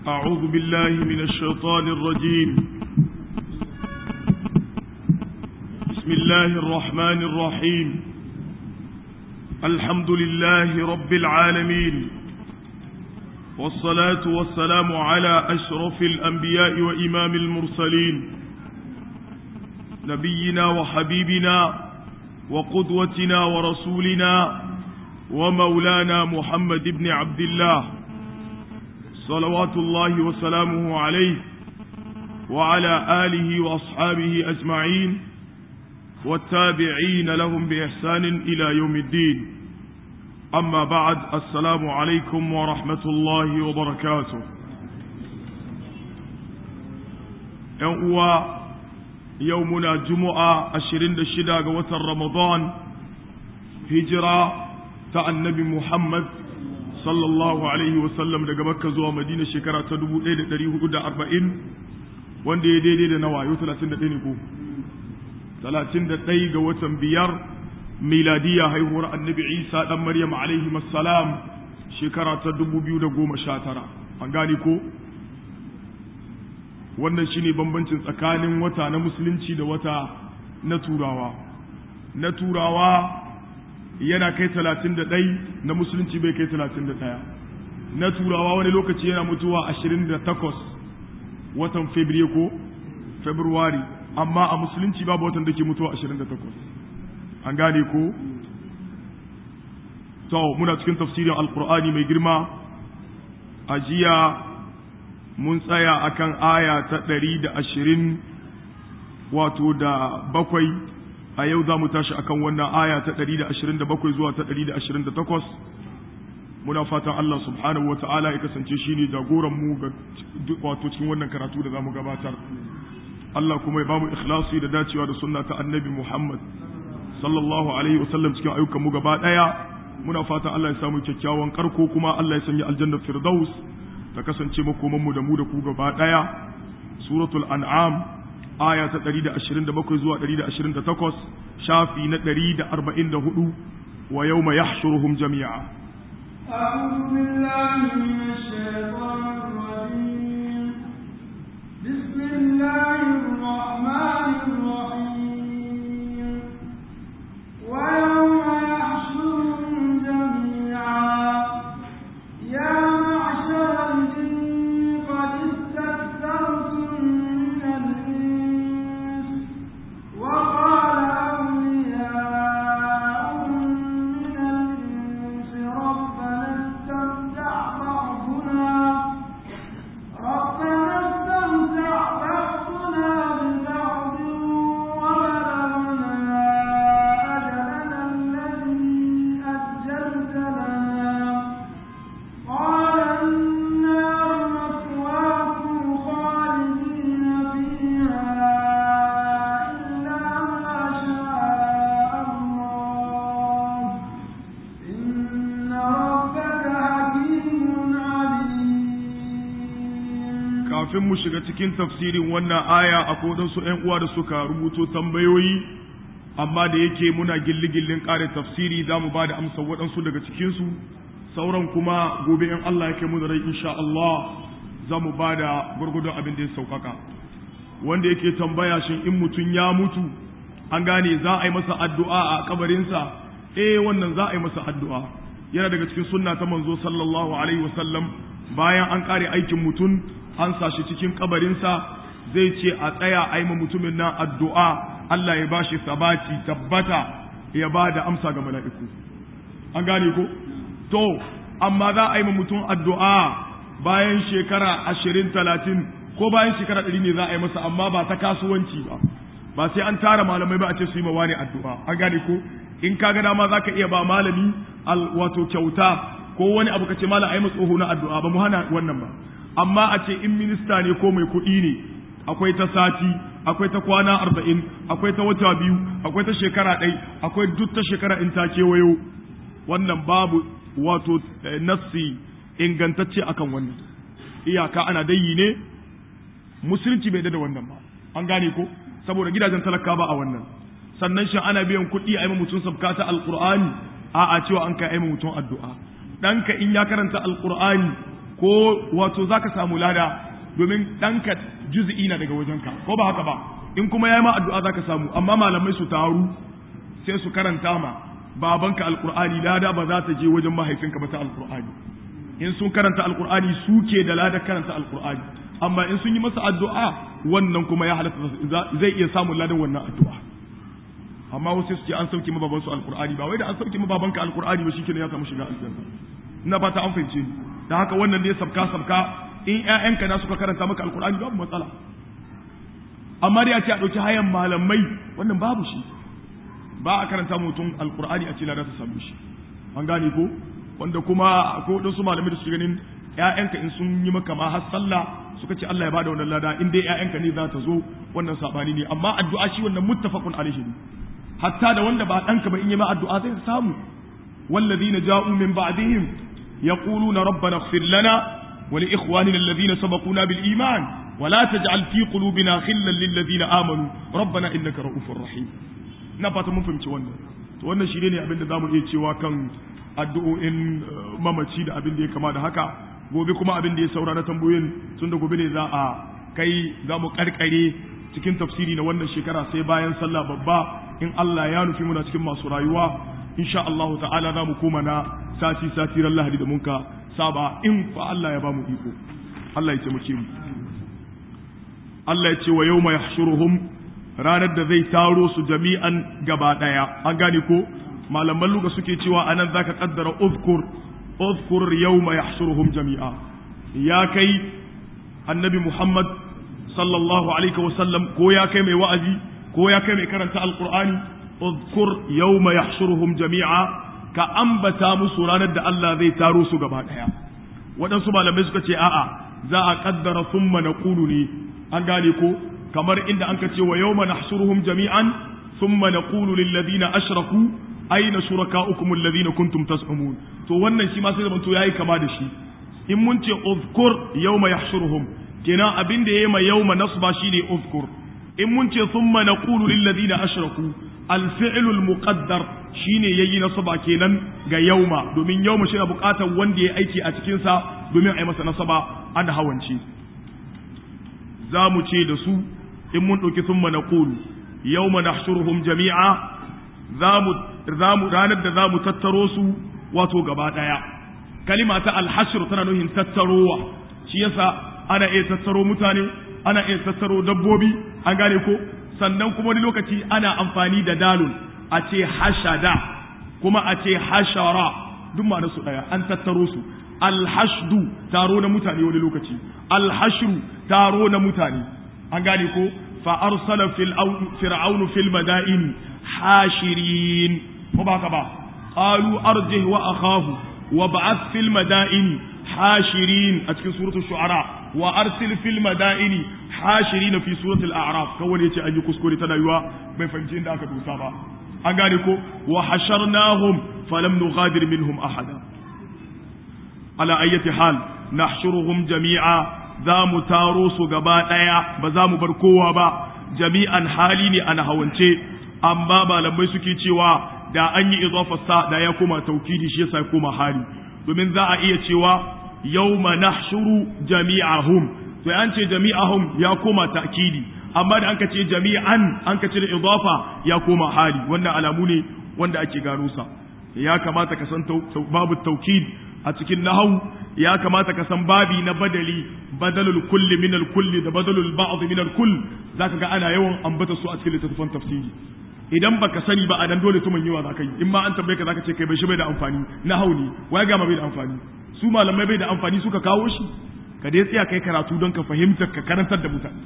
أعوذ بالله من الشيطان الرجيم بسم الله الرحمن الرحيم الحمد لله رب العالمين والصلاة والسلام على أشرف الأنبياء وإمام المرسلين نبينا وحبيبنا وقدوتنا ورسولنا ومولانا محمد بن عبد الله صلوات الله وسلامه عليه وعلى آله وأصحابه أجمعين والتابعين لهم بإحسان إلى يوم الدين أما بعد السلام عليكم ورحمة الله وبركاته يوم يومنا جمعة أشرين دشدا وتر رمضان هجرة النبي محمد sallallahu alaihi wasallam daga makka zuwa madina shekara ta 1440 wanda ya daidai da nawa yau 31 ne ko 31 ga watan biyar miladiya haihuwar annabi isa dan maryam alaihi salam shekara ta 2019 an gane ko wannan shine bambancin tsakanin wata na musulunci da wata na turawa na turawa yana kai talatin da ɗai na musulunci bai kai talatin da ɗaya na turawa wani lokaci yana mutuwa ashirin da takwas watan fabriye ko februari amma a musulunci babu watan da ke mutuwa ashirin da takwas an gane ko to muna cikin tafsirin alkur'ani mai girma a jiya mun tsaya akan aya ta ɗari da ashirin wato da bakwai a yau za mu tashi akan wannan aya ta 127 zuwa ta 128 muna fatan Allah subhanahu wa ta'ala ya kasance shi ne jagoran mu ga wato cikin wannan karatu da za mu gabatar Allah kuma ya bamu ikhlasi da dacewa da sunna ta annabi Muhammad sallallahu alaihi wa sallam cikin ayyukan mu gaba daya muna fatan Allah ya samu kyakkyawan karko kuma Allah ya sanya aljanna firdaus ta kasance makoman mu da mu da ku gaba daya suratul an'am aya ta 127 zuwa 128 shafi na 144 wa yawma yahshuruhum jami'a أعوذ بالله من الشيطان الرجيم بسم الله الرحمن الرحيم ويوم يحشرهم جميعا يا معشر الجن قد استكثرتم من الإنس وقال أولياؤهم من الإنس ربنا استمتع بعضنا ربنا استمتع بعضنا ببعض وبلغنا أجلنا الذي أجلت لنا قال النار مثواكم خالدين فيها إلا ما شاء الله إن ربك حكيم عليم kafin mu shiga cikin tafsirin wannan aya akwai wadansu ƴan uwa da suka rubuto tambayoyi amma da yake muna gilli-gillin ƙare tafsiri za mu ba da amsa waɗansu daga cikinsu sauran kuma gobe in Allah yake mu da rai insha Allah za mu ba da gwargwadon abin da ya sauƙaƙa wanda yake tambaya shin in mutum ya mutu an gane za a yi masa addu'a a kabarinsa eh wannan za a yi masa addu'a yana daga cikin sunna ta manzo sallallahu alaihi wasallam bayan an kare aikin mutum an sa shi cikin kabarinsa zai ce a tsaya a yi ma mutumin nan addu'a Allah ya bashi sabati tabbata ya ba da amsa ga mala'iku an gane ko to amma za a yi ma mutum addu'a bayan shekara ashirin talatin ko bayan shekara ɗari ne za a yi masa amma ba ta kasuwanci ba ba sai an tara malamai ba a ce su yi ma wani addu'a an gane ko in ka ga dama za ka iya ba malami wato kyauta ko wani abu ka ce malam a yi tsoho na addu'a ba mu hana wannan ba amma a ce in minista ne ko mai kuɗi ne akwai ta sati akwai ta kwana arba'in akwai ta wata biyu akwai ta shekara ɗai akwai duk ta shekara in ta kewayo wannan babu wato nassi ingantacce akan wannan iyaka ana dayi ne musulunci bai da wannan ba an gane ko saboda gidajen talaka ba a wannan sannan shi ana biyan kuɗi a yi mutum sabka ta alqur'ani a a cewa an kai yi mutum addu'a ɗanka in ya karanta alqur'ani ko wato zaka samu lada domin ɗanka juz'i na daga wajenka ko ba haka ba in kuma yayi ma addu'a zaka samu amma malamai su taru sai su karanta ma babanka alqur'ani lada ba za ta je wajen mahaifinka ba ta alqur'ani in sun karanta alqur'ani suke da lada karanta alqur'ani amma in sun yi masa addu'a wannan kuma ya halatta zai iya samun ladan wannan addu'a amma wasu su ce an sauke ma babansu alqur'ani ba wai da an sauke ma babanka alqur'ani ba shikenan ya samu shiga aljanna ina fata an fahimce ni da haka wannan dai sabka sabka in ƴaƴanka na suka karanta maka alqur'ani babu matsala amma dai a ce a ɗauki hayan malamai wannan babu shi ba a karanta mutum alqur'ani a ce lada ta samu shi an gane ko wanda kuma ko wadansu malamai da suke ganin ƴaƴanka in sun yi maka ma har sallah suka ce Allah ya bada wannan lada in dai ƴaƴanka ne za ta zo wannan sabani ne amma addu'a shi wannan muttafaqun alaihi ne hatta da wanda ba ɗanka ba in yi ma addu'a zai samu والذين جاءوا من بعدهم يقولون ربنا اغفر لنا ولإخواننا الذين سبقونا بالإيمان ولا تجعل في قلوبنا خلا للذين آمنوا ربنا إنك رؤوف رحيم نفات mun fahimci wannan to wannan shi ne abin da zamu iya cewa kan addu'o'in mamaci da abin da ya kama da haka gobe kuma abin da ya saura na tambayoyin tun da gobe ne za a kai za mu karkare cikin tafsiri na wannan shekara sai bayan sallah babba in Allah ya nufi muna cikin masu rayuwa insha Allah ta'ala za mu koma na sati sati ran lahadi da munka saba in fa Allah ya ba mu iko Allah ya taimake mu Allah ya ce wa yawma yahshuruhum ranar da zai taro su jami'an gaba daya an gane ko malaman luga suke cewa anan zaka kaddara uzkur uzkur yawma yahshuruhum jami'a ya kai annabi Muhammad sallallahu alaihi wa sallam ko ya kai mai wa'azi ko ya kai mai karanta alqur'ani uzkur yawma yahshuruhum jami'a ka ambata musu ranar da Allah zai taro su gaba daya waɗansu malamai suka ce a'a za a kaddara thumma naqulu ne an gane ko kamar inda an ka ce wa yawma nahshuruhum jami'an thumma naqulu lil ladina ashraku aina shurakaukum alladhina kuntum tas'umun to wannan shi ma sai zaman to yayi kama da shi in mun ce uzkur yawma yahshuruhum kenan abin da yayi ma yawma nasba shine uzkur in mun ce thumma naqulu lil ladina ashraku al fi'lu al muqaddar shine yayi nasaba kenan ga yauma domin yauma shi na bukatar wanda ya aiki a cikin sa domin a yi masa nasaba an hawanci za mu ce da su in mun ɗauki thumma naqulu yawma nahshuruhum jami'a za mu ranar da za mu tattaro su wato gaba ɗaya kalima ta alhashir tana nuhin tattarowa shi yasa ana iya tattaro mutane ana iya tattaro dabbobi an gane ko sannan kuma wani lokaci ana amfani da dalun a ce hashada kuma a ce hashara duk ma su ɗaya an tattaro su alhashdu taro na mutane wani lokaci alhashru taro na mutane an gane ko fa arsala fir'aunu fil madaini hashirin ko ba ka ba qalu arjih wa akhahu wa ba'ath fil madaini hashirin a cikin suratul shu'ara wa arsil fil madaini hashirin fi suratul a'raf kawai yace an yi kuskure tana yiwa bai fahimci inda aka dosa ba an gane ko wa hasharnahum falam nughadir minhum ahada ala ayyati hal nahshuruhum jami'a za mu taro su gaba daya ba za mu bar kowa ba jami'an hali ne ana hawance amma malamai suke cewa da an yi idafarsa da ya koma taukidi shi yasa ya koma hali domin za a iya cewa yawma nahshuru jami'ahum to an ce jami'ahum ya koma ta'kidi amma da an ka ce jami'an an ka ce da idafa ya koma hali wannan alamu ne wanda ake gano sa ya kamata ka san babu taukid a cikin nahau ya kamata ka san babi na badali badalul kulli min al kulli da badalul ba'd min al kull zaka ga ana yawan ambata su a cikin littattafan tafsiri idan baka sani ba a dan dole tuman yawa zaka yi in ma an tambaye ka zaka ce kai bai shi bai da amfani na hauni wai ga ma bai da amfani su malamai bai da amfani suka kawo shi ka dai tsaya kai karatu don ka fahimta ka karantar da mutane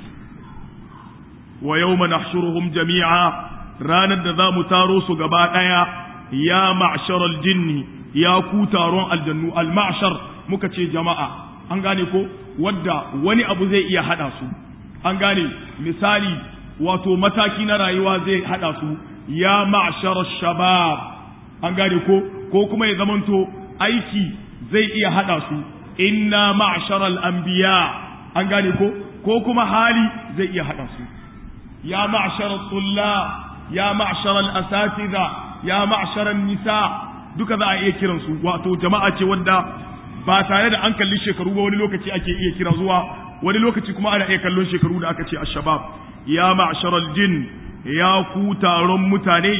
wa yawma nahshuruhum jami'a ranar da za mu taro su gaba daya ya ma'sharal jinni ya ku taron aljannu al ma'shar muka ce jama'a an gane ko wadda wani abu zai iya hada su an gane misali wato mataki na rayuwa zai hada su ya ma'shar shabab an gane ko ko kuma ya zamanto aiki zai iya hada su inna ma'shar al-anbiya an gane ko ko kuma hali zai iya hada su ya ma'shar tullab ya ma'shar al-asatiza ya ma'shar nisa duka za a iya kiran su wato jama'a ce wanda ba tare da an kalli shekaru ba wani lokaci ake iya kira zuwa wani lokaci kuma ana iya kallon shekaru da aka ce ashabab ya ma'sharal jin ya ku taron mutane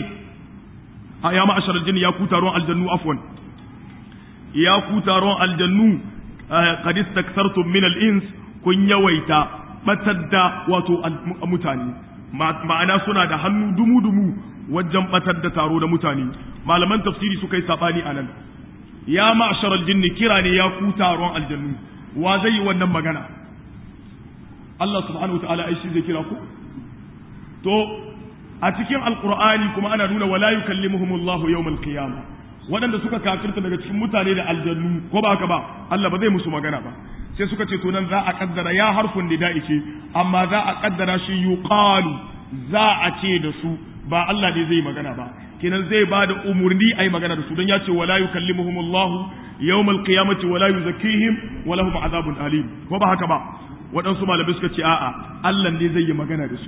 ya ma'sharal jin ya ku taron aljannu afwan ya ku taron aljannu qad istaktartum min al-ins kun yawaita batar da wato mutane ma'ana suna da hannu dumu-dumu wajen batar da taro da mutane malaman tafsiri suka yi sabani a nan ya ma'ashar aljinni kira ne ya ku taron aljannu wa zai yi wannan magana Allah subhanahu ta'ala ai shi zai kira ku to a cikin alqur'ani kuma ana nuna wala yukallimuhumullahu yawmal qiyamah waɗanda suka kafirta daga cikin mutane da aljannu ko ba haka ba Allah ba zai musu magana ba sai suka ce to nan za a kaddara ya harfun nida'i ce amma za a kaddara shi yuqalu za a ce da su ba Allah ne zai magana ba kenan zai ba da umurni ayi magana da su don ya ce wala yukallimuhumullahu yawmal qiyamati wala yuzakkihim wa lahum azabun alim ko ba haka ba waɗansu malamai suka ce a'a Allah ne zai yi magana da su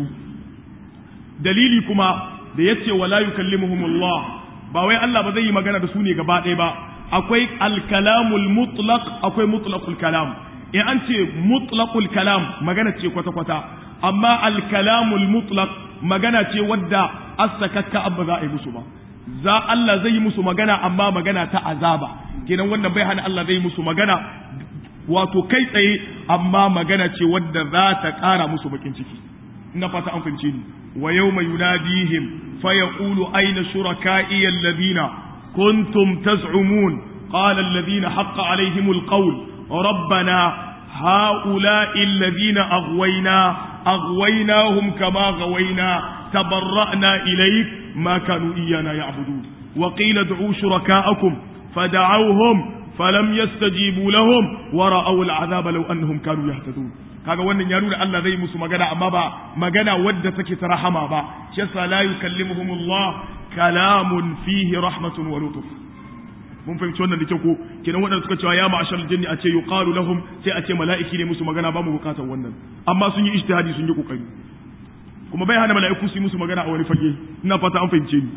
dalili kuma da yace wala yukallimuhumullah ba wai Allah ba zai yi magana da su ne gaba ɗaya ba akwai alkalamul mutlaq akwai mutlaqul kalam in an ce mutlaqul kalam magana ce kwata kwata amma alkalamul mutlaq magana ce wadda asakakka abba za a yi musu ba za Allah zai yi musu magana amma magana ta azaba kenan wannan bai hana Allah zai yi musu magana wato kai tsaye amma magana ce wadda za ta ƙara musu bakin ciki ina fata an fahimce ni wa yawma yunadihim فيقول أين شركائي الذين كنتم تزعمون قال الذين حق عليهم القول ربنا هؤلاء الذين أغوينا أغويناهم كما غوينا تبرأنا إليك ما كانوا إيانا يعبدون وقيل ادعوا شركاءكم فدعوهم فلم يستجيبوا لهم ورأوا العذاب لو أنهم كانوا يهتدون kaga wannan ya nuna Allah zai musu magana amma ba magana wadda take ta rahama ba shi yasa la yukallimuhumullah kalamun fihi rahmatun wa lutuf mun fahimci wannan da kyau ko kenan wadanda suka cewa ya ma'ashar jinni a ce yuqalu lahum sai a ce mala'iki ne musu magana ba mu bukatar wannan amma sun yi ijtihadi sun yi kokari kuma bai hana mala'iku su yi musu magana a wani fage ina fata an fahimce ni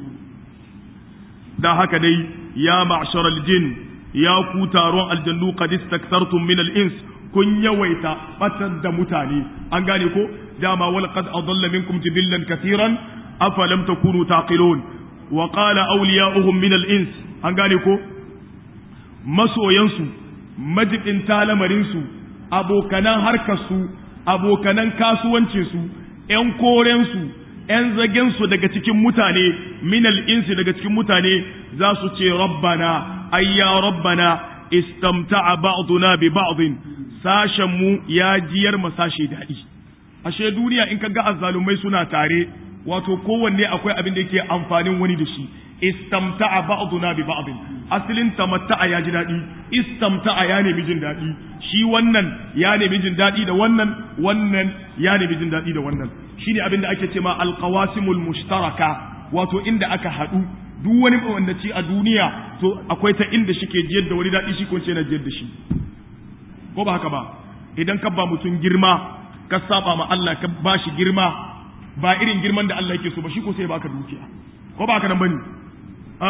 da haka dai ya ma'ashar jin ya ku taron aljannu qad istaktartum min al-ins kun yawaita batar da mutane an gane ko dama wal qad adalla minkum jibillan katiran afalam takunu taqilun wa qala awliya'uhum min al-ins an gane ko masoyansu majibin talamarin su abokanan harkar su abokanan kasuwancin su ƴan koren su ƴan zagen su daga cikin mutane min al-insi daga cikin mutane za su ce rabbana ayya rabbana istamta'a ba'duna bi ba'din sashen mu ya jiyar masashe daɗi ashe duniya in ka ga azzalumai suna tare wato kowanne akwai abin da yake amfanin wani da shi istamta'a ba'duna bi ba'd asalin tamatta'a ya ji daɗi istamta'a ya nemi jin daɗi shi wannan ya nemi jin daɗi da wannan wannan ya nemi jin daɗi da wannan shine abin da ake cewa alqawasimul mushtaraka wato inda aka haɗu duk wani wanda ci a duniya to akwai ta inda shike jiyar da wani daɗi shi ko ce na jiyar da shi ko ba haka ba idan ka ba mutum girma ka saba ma Allah ka ba shi girma ba irin girman da Allah yake so ba shi ko sai baka dukiya ko ba haka nan bane a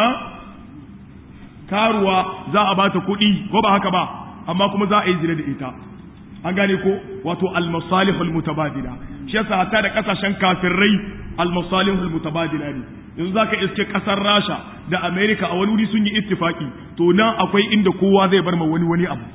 karuwa za a bata kuɗi ko ba haka ba amma kuma za a yi zina da ita an gane ko wato al-masalihul mutabadila shi yasa hatta da kasashen kafirai al-masalihul mutabadila ne yanzu zaka iske kasar Rasha da America a wani wuri sun yi ittifaki to nan akwai inda kowa zai bar ma wani wani abu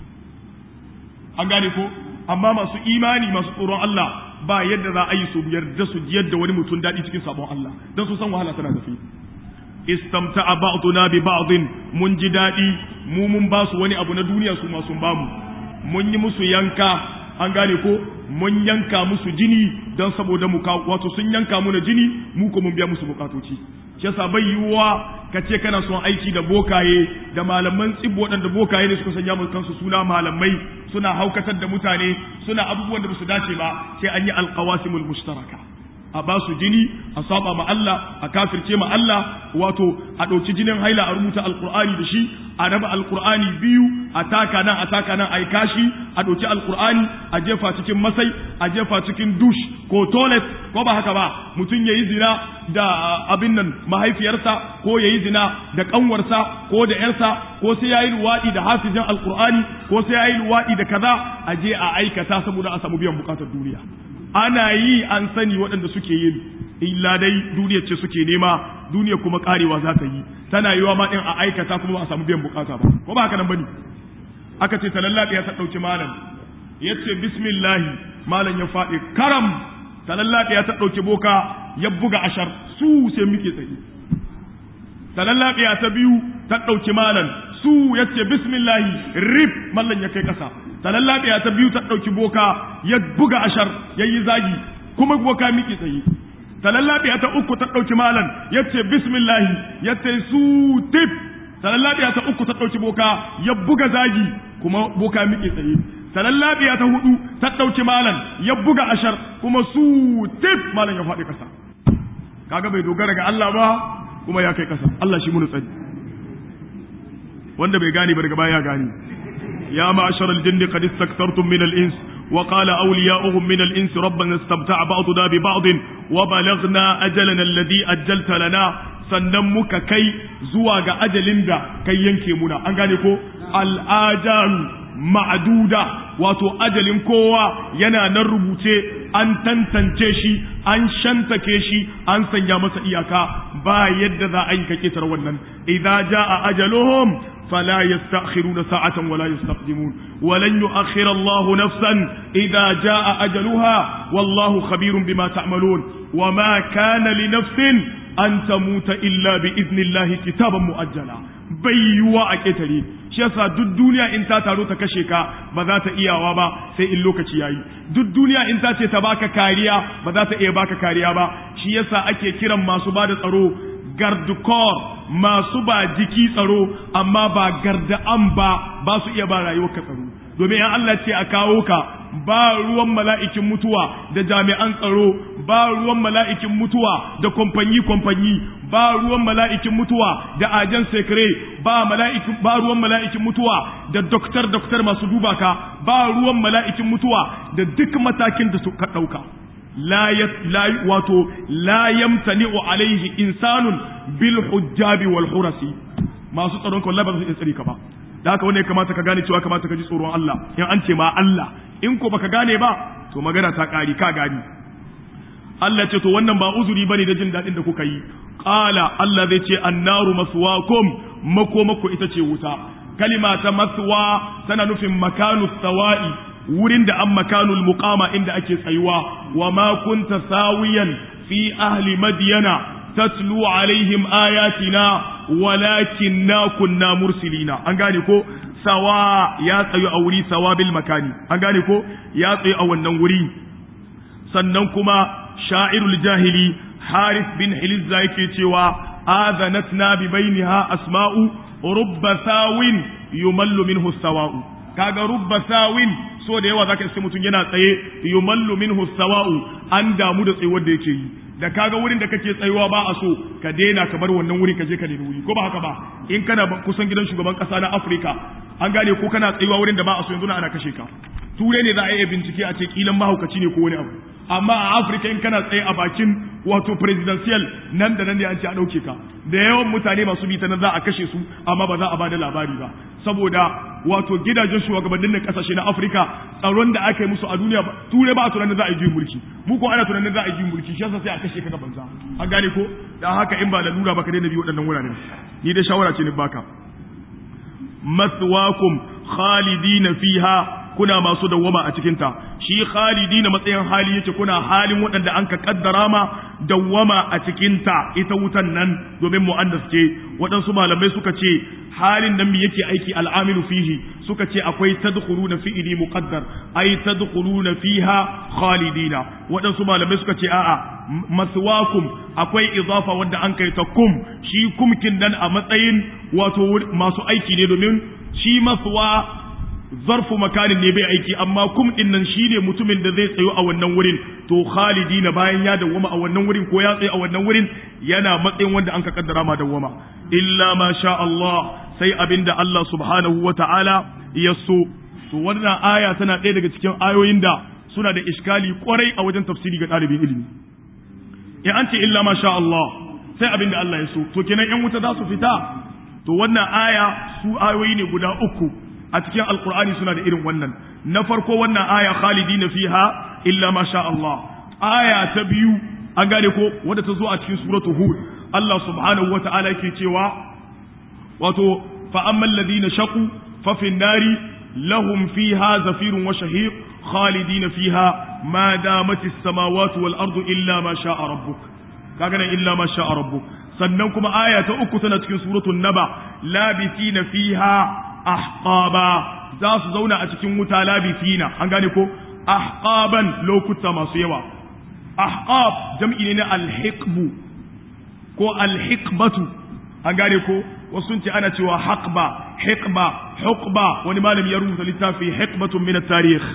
an gane ko amma masu imani masu tsoron Allah ba yadda za a yi su yarda su yadda wani mutum daɗi cikin sabon Allah don su san wahala tana tafi istamta'a ba'duna bi ba'din mun ji daɗi mu mun ba su wani abu na duniya su ma sun bamu mun yi musu yanka an gane ko mun yanka musu jini don saboda mu wato sun yanka mu na jini mu ko mun biya musu bukatoci shi yasa bai yiwuwa ka ce kana son aiki da bokaye da malaman tsibbo waɗanda bokaye ne suka sanya mu kansu suna malamai suna haukatar da mutane suna abubuwan da su dace ba sai an yi alqawasimul mushtaraka a ba su jini a saba ma Allah a kafirce ma Allah wato a ɗauki jinin haila a rubuta alqur'ani da shi a raba alqur'ani biyu a taka nan a taka nan a yi kashi a ɗauki alqur'ani a jefa cikin masai a jefa cikin dush ko toilet ko ba haka ba mutum yayi zina da abin nan mahaifiyarsa ko yayi zina da kanwarsa ko da yarsa ko sai yayi luwadi da hafizin alqur'ani ko sai yayi luwadi da kaza a je a aikata saboda a samu biyan bukatar duniya ana yi an sani waɗanda suke yin illa dai duniya ce suke nema duniya kuma karewa za ta yi tana yiwa ma din a aikata kuma ba a samu biyan bukata ba ko ba haka nan bane aka ce talallaɗe ya ta ɗauki malam ya ce bismillahi malam ya faɗi karam talallaɗe ya ta ɗauki boka ya buga ashar su sai muke tsaye talallaɗe ya ta biyu ta ɗauki malam su ya ce bismillahi rip mallan ya kai ƙasa talallaɗe ya ta biyu ta ɗauki boka ya buga ashar ya yi zagi kuma boka muke tsaye talallaɗe ta uku ta ɗauki malam ya ce bismillahi ya ce su tip talallabiya ta uku ta ɗauki boka ya buga zagi kuma boka miƙe tsaye talallabiya ta hudu ta ɗauki malam ya buga ashar kuma su tif malam ya faɗi ƙasa kaga bai dogara ga Allah ba kuma ya kai ƙasa Allah shi mun tsari wanda bai gane ba daga baya ya gane ya ma'ashar al-jinn qad istaktartum min al-ins wa qala awliya'uhum min al-ins rabbana istamta'a ba'duna bi ba'd wa balaghna ajalana alladhi ajjalta lana sannan muka kai zuwa ga ajalin da kai yanke muna an gane ko al'ajalu ma'aduda wato ajalin kowa yana nan rubuce an tantance shi an shantake shi an sanya masa iyaka ba yadda za a yi ka ketar wannan idza jaa ajaluhum فلا يستأخرون ساعة ولا يستقدمون ولن يؤخر الله نفسا إذا جاء أجلها والله خبير بما تعملون وما كان لنفس an ta muta illa bi iznillahi kitaban mu'ajjala bai yiwuwa a ƙetare shi yasa duk duniya in ta taro ta kashe ka ba za ta iyawa ba sai in lokaci yayi duk duniya in ta ce ta baka kariya ba za ta iya baka kariya ba shi yasa ake kiran masu ba da tsaro gardukor masu ba jiki tsaro amma ba garda'an ba ba su iya ba rayuwar ka tsaro domin in Allah ce a kawo ka ba ruwan mala'ikin mutuwa da jami'an tsaro ba ruwan mala'ikin mutuwa da kwamfanyi kwamfanyi ba ruwan mala'ikin mutuwa da ajan sekre ba mala'ikin ba ruwan mala'ikin mutuwa da doktor doktor masu duba ka ba ruwan mala'ikin mutuwa da duk matakin da suka ɗauka la la wato la yamtani'u alaihi insanun bil hujjabi wal hurasi masu tsaron ka wallahi ba su iya tsare ka ba da haka wanda ya kamata ka gane cewa kamata ka ji tsoron Allah in an ce ma Allah in ko baka gane ba to magana ta ƙari ka gani Allah ce to wannan ba uzuri bane da jin daɗin da kuka yi qala Allah zai ce annaru maswakum mako mako ita ce wuta kalima ta maswa tana nufin makanu sawa'i wurin da an makanul muqama inda ake tsayuwa wa ma kunta sawiyan fi ahli madyana tatlu alaihim ayatina walakinna kunna mursilina an gane ko sawa ya tsayu a wuri sawa bil makani an gane ko ya tsayu a wannan wuri sannan kuma sha'irul jahili harith bin hilizza yake cewa azanatna bi bainiha asma'u rubba sawin yumallu minhu sawa'u kaga rubba sawin so da yawa zaka ce mutum yana tsaye yumallu minhu sawa'u an damu da tsayuwar da yake yi da kaga wurin da kake tsayuwa ba a so ka daina ka bar wannan wurin ka je ka nemi wuri ko ba haka ba in kana kusan gidan shugaban kasa na Afirka an gane ko kana tsayuwa wurin da ba a so yanzu na ana kashe ka ture ne za a yi bincike a ce kilan mahaukaci ne ko wani abu amma a Afirka in kana tsaye a bakin wato presidential nan da nan ne an ce a dauke ka da yawan mutane masu bi ta nan za a kashe su amma ba za a bada labari ba saboda wato gidajen shugabannin na kasashe na Afirka tsaron da aka yi musu a duniya ture ba a tunanin za a yi juyin mulki mu ko ana tunanin za a yi juyin mulki shi yasa sai a kashe ka banza an gane ko dan haka in ba lalura ba ka daina bi waɗannan wuraren ni dai shawara ce ni baka maswakum khalidina fiha kuna masu dawwama a cikinta shi khalidina matsayin hali yake kuna halin waɗanda an ka kaddara ma dawwama a cikinta ita wutan nan domin mu'annas ce waɗansu malamai suka ce halin nan yake aiki al'amilu fihi suka ce akwai tadkhuluna fi'ili muqaddar ay tadkhuluna fiha khalidina waɗansu malamai suka ce a'a maswakum akwai idafa wanda an kai ta kum shi kumkin nan a matsayin wato masu aiki ne domin shi maswa zarfu makanin ne bai aiki amma kum din nan shine mutumin da zai tsayo a wannan wurin to khalidina bayan ya dawwama a wannan wurin ko ya tsayo a wannan wurin yana matsayin wanda an ka kaddara ma dawwama illa ma sha Allah sai abinda Allah subhanahu wata'ala ya so to wannan aya tana ɗaya daga cikin ayoyin da suna da iskali kwarai a wajen tafsiri ga ɗalibin ilimi in an ce illa ma sha Allah sai abin da Allah ya so to kenan yan wuta za su fita to wannan aya su ayoyi ne guda uku a cikin alkur'ani suna da irin wannan na farko wannan aya khalidina fiha illa ma sha Allah aya ta biyu an gane ko wadda ta zo a cikin suratu hud Allah subhanahu wa ta'ala yake cewa wato fa ammal ladina shaqu fa fin nari lahum fiha zafirun wa shahiq khalidina fiha ma damat as-samawati wal ardu illa ma sha'a rabbuk kaga nan illa ma sha'a rabbuk sannan kuma aya ta uku tana cikin suratul naba labithina fiha ahqaba za su zauna a cikin wuta labithina an gane ko ahqaban lokuta masu yawa ahqab jam'i ne na alhiqbu ko alhiqbatu an gane ko wasu sun ce ana cewa haqba hiqba huqba wani malami ya rubuta littafi hiqbatun min at-tarikh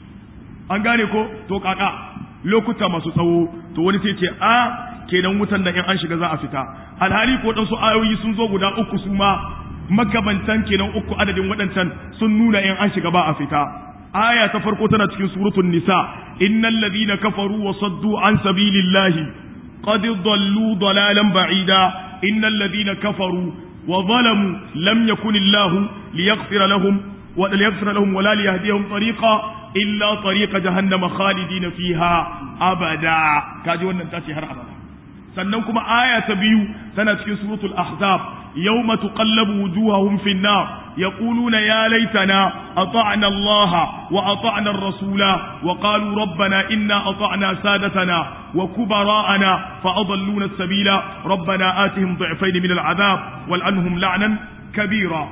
an gane ko to kaka lokuta masu tsawo to wani sai ce a kenan wutan da in an shiga za a fita alhali ko dan su ayoyi sun zo guda uku su ma magabantan kenan uku adadin waɗancan sun nuna in an shiga ba a fita aya ta farko tana cikin suratul nisa innal ladina kafaru wa saddu an sabilillahi qad dallu dalalan ba'ida innal ladina kafaru wa zalamu lam yakun illahu liyaghfira lahum wa liyaghfira lahum wa la liyahdihum tariqa illa tariqa jahannama khalidina fiha abada kaji wannan tace har abada sannan kuma aya ta biyu tana cikin suratul ahzab yawma tuqallabu wujuhahum fin nar يقولون يا ليتنا أطعنا الله وأطعنا الرسول وقالوا ربنا إنا أطعنا سادتنا وكبراءنا فأضلونا السبيل ربنا آتهم ضعفين من العذاب والعنهم لعنا كبيرا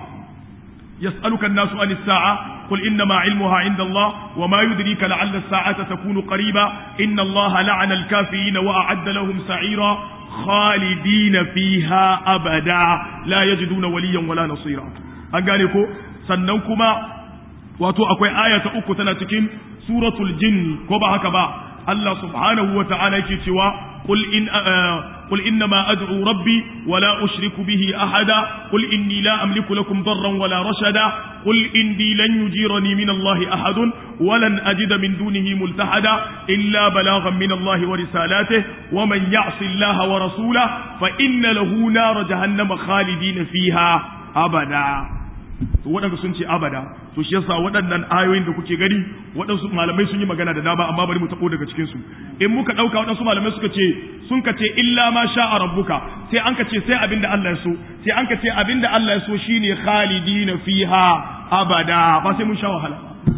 يسألك الناس عن الساعة قل إنما علمها عند الله وما يدريك لعل الساعة تكون قريبا إن الله لعن الكافرين وأعد لهم سعيرا خالدين فيها أبدا لا يجدون وليا ولا نصيرا an gane ko sannan kuma wato akwai aya ta uku tana cikin suratul jin ko ba haka ba Allah subhanahu wa ta'ala yake cewa qul in qul inna ma ad'u rabbi wa la ushriku bihi ahada qul inni la amliku lakum darran wa la rashada qul inni lan yujirani min Allah ahadun wa lan ajida min dunihi multahada illa balaghan min Allah wa risalatihi wa man ya'si Allah wa rasulahu fa inna lahu nar jahannama khalidina fiha abada to waɗanda sun ce abada to shi yasa waɗannan ayoyin da kuke gani waɗansu malamai sun yi magana da dama amma bari mu tabo daga cikin su in muka ɗauka waɗansu malamai suka ce sun ka ce illa ma sha'a rabbuka sai an ka ce sai abin da Allah ya so sai an ka ce abin da Allah ya so shine khalidina fiha abada ba sai mun sha wahala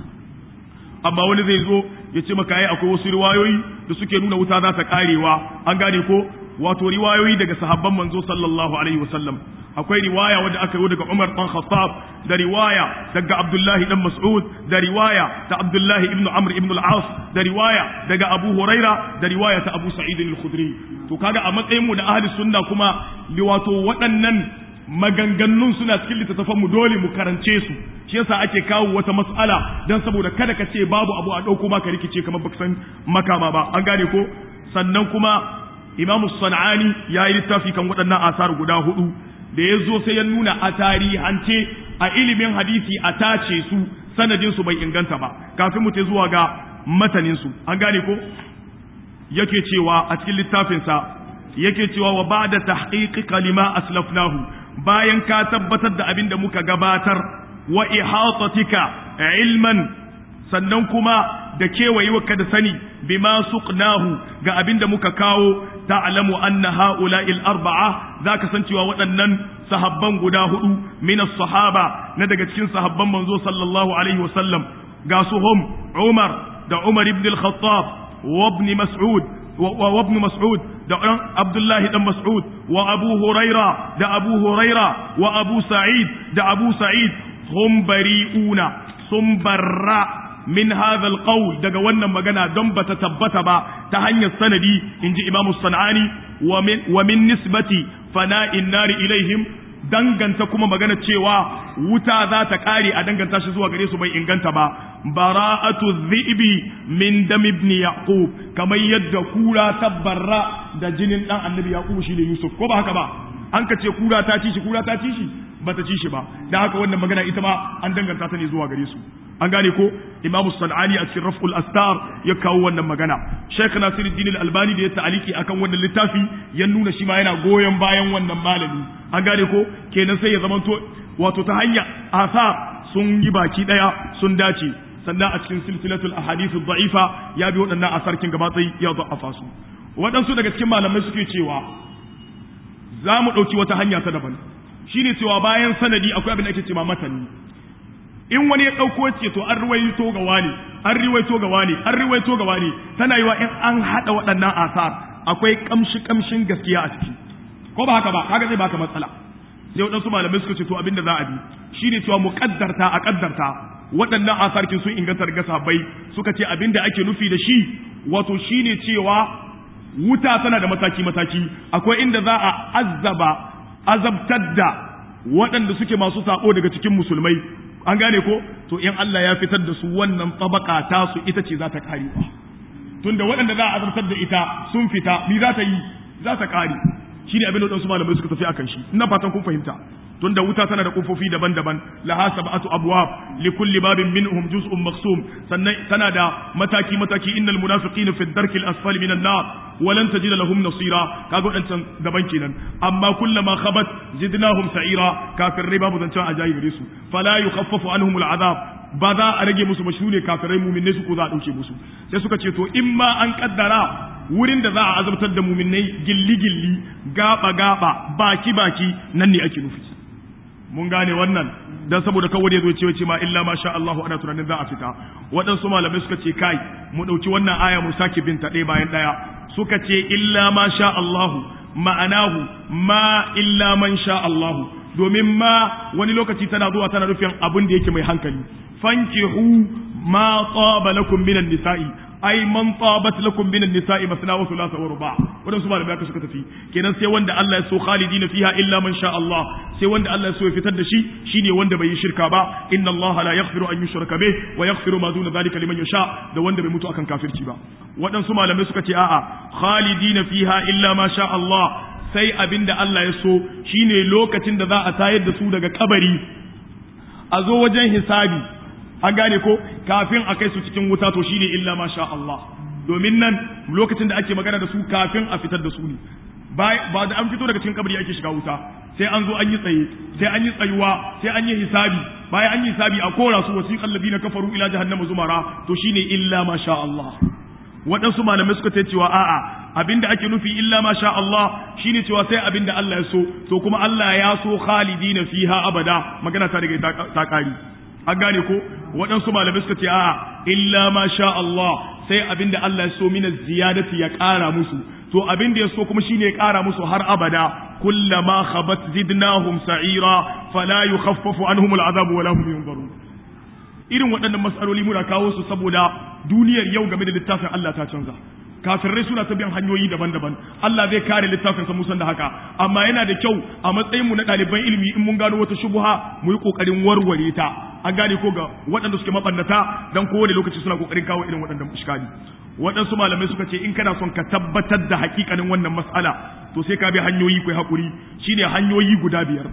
amma wani zai zo ya ce maka ai akwai wasu riwayoyi da suke nuna wuta za ta karewa an gane ko wato riwayoyi daga sahabban manzo sallallahu alaihi wasallam akwai riwaya wadda aka yi daga Umar dan Khattab da riwaya daga Abdullahi dan Mas'ud da riwaya ta Abdullahi ibn Amr ibn al-As da riwaya daga Abu Huraira da riwaya ta Abu Sa'id al-Khudri to kaga a matsayin mu da ahli sunna kuma wato waɗannan maganganun suna cikin littattafan mu dole mu karance su shi yasa ake kawo wata mas'ala dan saboda kada ka ce babu abu a dauko maka rikice kamar baka san makama ba an gane ko sannan kuma Imam Sanani ya yi littafi kan waɗannan asar guda hudu da ya zo sai ya nuna a tarihance a ilimin hadisi a tace su sanadin su bai inganta ba kafin mu zuwa ga matanin su an gane ko yake cewa a cikin littafinsa yake cewa wa ba'da tahqiqi kalima aslafnahu bayan ka tabbatar da abin da muka gabatar wa ihatatika ilman sannan kuma da kewayewarka da sani bima suqnahu ga abin da muka kawo ta'lamu anna ha'ula'il arba'a zaka san cewa waɗannan sahabban guda hudu min sahaba na daga cikin sahabban manzo sallallahu alaihi wasallam ga su hum Umar da Umar ibn al-Khattab wa ibn Mas'ud wa ibn Mas'ud da Abdullah dan Mas'ud wa Abu Huraira da Abu Huraira wa Abu Sa'id da Abu Sa'id hum bari'una sun barra min hadha alqawl daga wannan magana don bata tabbata ba ta hanyar sanadi inji imamu sanani wa min wa min nisbati fana'in nari ilaihim danganta kuma magana cewa wuta za ta kare a danganta shi zuwa gare su bai inganta ba bara'atu dhi'bi min dam ibn yaqub kamar yadda kura tabbarra da jinin dan annabi yaqub shi ne yusuf ko ba haka ba an ka ce kura ta ci shi kura ta ci shi bata ci shi ba da haka wannan magana ita ma an danganta ta ne zuwa gare su an gane ko imamu sanani a cikin raf'ul astar ya kawo wannan magana Sheikh Nasiruddin Al-Albani da ya ta'aliki akan wannan littafi ya nuna shi ma yana goyon bayan wannan malami an gane ko kenan sai ya zamanto wato ta hanya asar sun yi baki daya sun dace sannan a cikin silsilatul ahadithu da'ifa ya bi waɗannan asarkin gaba tsayi ya da'afa su waɗansu daga cikin malamai suke cewa za mu ɗauki wata hanya ta daban shine cewa bayan sanadi akwai abin da ake cewa matani in wani ya ɗauko ce to an ruwaito ga wani an ruwaito ga wani an ruwaito ga wani tana yiwa in an haɗa waɗannan asar akwai kamshi kamshin gaskiya a ciki ko ba haka ba kaga zai baka matsala sai waɗansu malamai suka ce to abin da za a bi shine cewa mu kaddarta a kaddarta waɗannan asarkin sun inganta daga sahabbai suka ce abin da ake nufi da shi wato shine cewa wuta tana da mataki mataki akwai inda za a azzaba azabtar da waɗanda suke masu sabo daga cikin musulmai an gane ko to in Allah ya fitar da su wannan tabaka ta su ita ce za ta kare ba tunda waɗanda za a azabtar da ita sun fita mi za ta yi za ta kare shi ne abin da wasu malamai suka tafi akan shi ina fatan kun fahimta tunda wuta tana da kofofi daban-daban laha sab'atu abwab li kulli babin minhum juz'un maqsum sannan tana da mataki mataki innal munafiqina fi ad-darki al-asfali minan nar wa lan tajid lahum nasira kaga wadancan daban kenan amma kullama khabat zidnahum sa'ira kafir riba bu zancan ajayi gare su fala yukhaffafu anhum al-azab ba za a rage musu ba ne kafirai muminai su ko za a dauke musu sai suka ce to in ma an kaddara wurin da za a azabtar da muminai gilli gilli gaba gaba baki baki nan ne ake nufi mun gane wannan dan saboda kawai ya zo ce wace ma illa ma sha Allahu ana tunanin za a fita waɗansu malamai suka ce kai mu ɗauki wannan aya mu sake binta ɗaya bayan ɗaya suka ce illa ma sha Allahu ma'anahu ma illa man sha Allahu domin ma wani lokaci tana zuwa tana nufin abin da yake mai hankali fankihu ma taba lakum minan nisa'i ai man tabat lakum minan nisa'i masna wa thulatha wa ruba wadan su malamai aka suka tafi kenan sai wanda Allah ya so khalidina fiha illa man sha Allah sai wanda Allah ya so ya fitar da shi shine wanda bai yi shirka ba inna Allah la yaghfiru an yushraka bih wa yaghfiru ma duna dhalika liman yasha da wanda bai mutu akan kafirci ba waɗansu malamai suka ce a'a khalidina fiha illa ma sha Allah sai abinda Allah ya so shine lokacin da za a tayar da su daga kabari a zo wajen hisabi an gane ko kafin a kai su cikin wuta to shine illa ma sha Allah domin nan lokacin da ake magana da su kafin a fitar da su ne ba da an fito daga cikin kabari ake shiga wuta sai an zo an yi tsaye sai an yi tsayuwa sai an yi hisabi bayan an yi hisabi a kora su wasiqal ladina kafaru ila jahannama zumara to shine illa ma sha Allah waɗansu malamai suka ce cewa a'a abinda ake nufi illa ma sha Allah shine cewa sai abinda Allah ya so to kuma Allah ya so khalidina fiha abada magana ta daga ta kari an gane ko waɗansu malamai suka ce a'a illa ma sha Allah sai abinda Allah ya so mina ziyadati ya ƙara musu to abinda ya so kuma shine ya ƙara musu har abada kullama khabat zidnahum sa'ira fala yukhaffafu anhum al'adabu wala hum yunzarun irin waɗannan mas'aloli muna kawo su saboda duniyar yau game da littafin Allah ta canza kafirai suna ta biyan hanyoyi daban-daban Allah zai kare littafin sa musan da haka amma yana da kyau a matsayin mu na ɗaliban ilimi in mun gano wata shubha mu yi kokarin warware ta an gane ko ga waɗanda suke mabannata dan kowane lokaci suna kokarin kawo irin waɗannan iskali waɗansu malamai suka ce in kana son ka tabbatar da hakikanin wannan mas'ala to sai ka bi hanyoyi kai hakuri shine hanyoyi guda biyar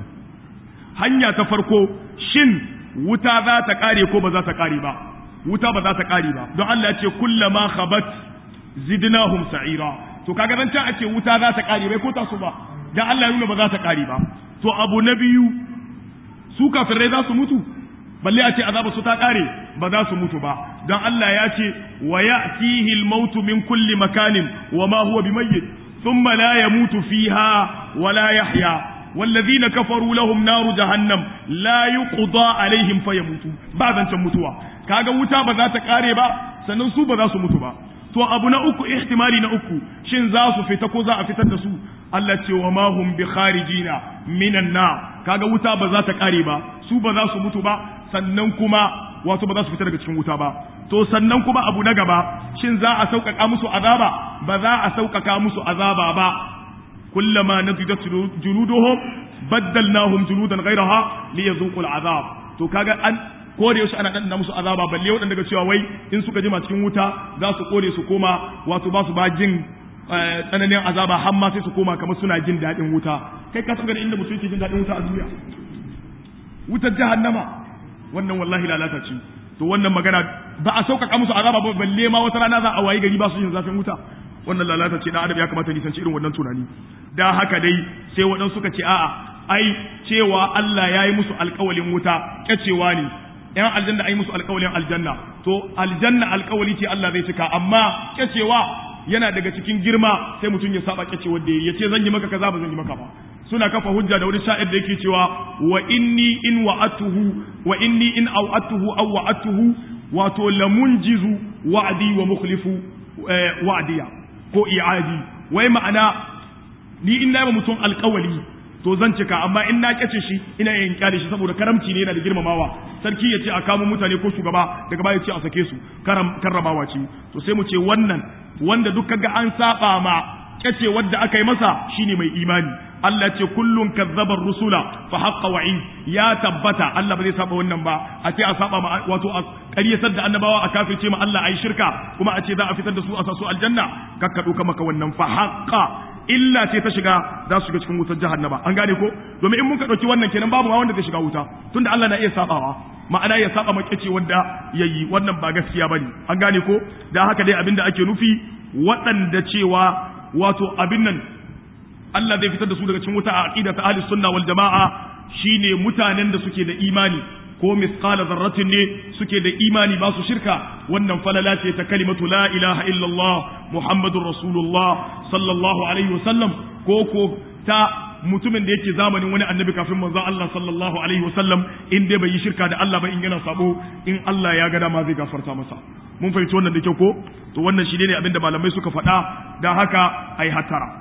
hanya ta farko shin wuta za ta kare ko ba za ta kare ba wuta ba za ta kare ba don Allah ya ce kullama khabat zidnahum sa'ira to kaga dan can ake wuta za ta kare bai ko ta su ba dan Allah ya nuna ba za ta kare ba to abu na biyu su kafirai za su mutu balle a ce azaba su ta kare ba za su mutu ba dan Allah ya ce wa ya'tihi al-mautu min kulli makanin wa ma huwa bimayyit thumma la yamutu fiha wa la yahya والذين كفروا لهم نار جهنم لا يقضى عليهم فيموتوا بعد أن mutuwa kaga wuta ba za ta kare ba sannan su ba za su mutu ba to abu na uku ihtimali na uku shin za su fita ko za a fitar da su Allah ce wa ma hum bi kharijina minan na kaga wuta ba za ta kare ba su ba za su mutu ba sannan kuma wato ba za su fita daga cikin wuta ba to sannan kuma abu na gaba shin za a sauƙaƙa musu azaba ba za a sauƙaƙa musu azaba ba كلما نضجت جلودهم بدلناهم جلودا غيرها ليذوقوا العذاب to kaga an kore yaushe ana dan musu azaba balle wadanda daga cewa wai in suka jima cikin wuta za su kore su koma wato ba su ba jin tsananin azaba har ma sai su koma kamar suna jin daɗin wuta kai ka san inda mutum yake jin daɗin wuta a duniya wutar jahannama wannan wallahi lalata ce to wannan magana ba a sauƙaƙa musu azaba ba balle ma wata rana za a wayi gari ba su yin zafin wuta wannan lalata ce dan adam ya kamata nisanci irin wannan tunani da haka dai sai waɗansu suka ce a'a ai cewa Allah ya yi musu alƙawalin wuta kyacewa ne ‘yan aljanna ai musu alƙawalin aljanna to aljanna alƙawali ce Allah zai cika amma kyacewa yana daga cikin girma sai mutum ya saba kyacewa da ya ce zan yi maka kaza ba zan yi maka ba suna kafa hujja da wani sha'ir da yake cewa wa inni in wa'atuhu wa inni in aw'atuhu aw wa'atuhu wato lamunjizu wa'di wa mukhlifu wa'diya ko i'adi wai ma'ana ni in na mutum alƙawali to zan cika amma in na kyace shi ina yin kyale shi saboda karamci ne yana da girmamawa sarki ya ce a kamo mutane ko shugaba daga baya ce a sake su karramawa ce to sai mu ce wannan wanda duk kaga an saba ma kyace wadda aka yi masa shine mai imani Allah ce kullun kazzabar rusula fa haqqa wa'id ya tabbata Allah ba zai saba wannan ba a ce a saba ma wato a ƙaryatar da annabawa a kafirce ma Allah ayi shirka kuma a ce za a fitar da su a sasu aljanna kakka duka maka wannan fa haqqa illa ce ta shiga za su shiga cikin wutar jahannama an gane ko domin in muka dauki wannan kenan babu ma wanda zai shiga wuta tunda Allah na iya sabawa ma'ana ya saba makici wanda yayi wannan ba gaskiya bane an gane ko da haka dai abinda ake nufi waɗanda cewa wato abin nan Allah zai fitar da su daga cikin wuta a aqida ta ahli sunna wal jamaa shine mutanen da suke da imani ko misqala zarratin ne suke da imani ba su shirka wannan falala ce ta kalimatu la ilaha illallah muhammadur rasulullah sallallahu alaihi wasallam ko ko ta mutumin da yake zamanin wani annabi kafin manzo Allah sallallahu alaihi wasallam in dai bai yi shirka da Allah ba in yana sabo in Allah ya ga dama zai gafarta masa mun fahimci wannan da kyau ko to wannan shi ne abinda malamai suka faɗa da haka ai hatara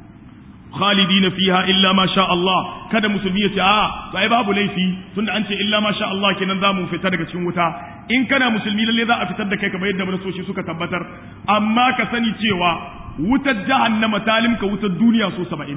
khalidina fiha illa ma sha Allah kada musulmi ya ce a to ai babu laifi tunda an ce illa ma sha Allah kenan za mu fita daga cikin wuta in kana musulmi lalle za a fitar da kai kamar yadda manasoshi suka tabbatar amma ka sani cewa wutar jahannama ta limka wutar duniya so saba'in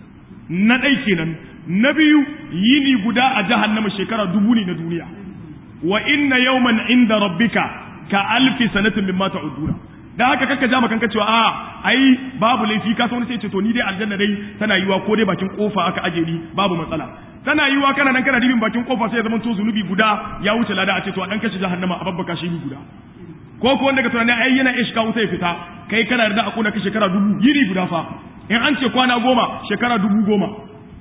na ɗai kenan na biyu yini guda a jahannama shekara dubu ne na duniya wa inna yawman inda rabbika ka alfi sanatin mimma ta'uduna da haka kaka ja makanka cewa a ai babu laifi ka san wani sai ce to ni dai aljanna dai tana yiwa ko dai bakin kofa aka aje ni babu matsala tana yiwa kana nan kana dibin bakin kofa sai ya zama to zunubi guda ya wuce lada a ce to a dan kashi jahannama a babbaka shi ni guda ko ko wanda ka tunani ai yana iya shiga wuta ya fita kai kana yarda a kuna ka shekara dubu yiri guda fa in an ce kwana goma shekara dubu goma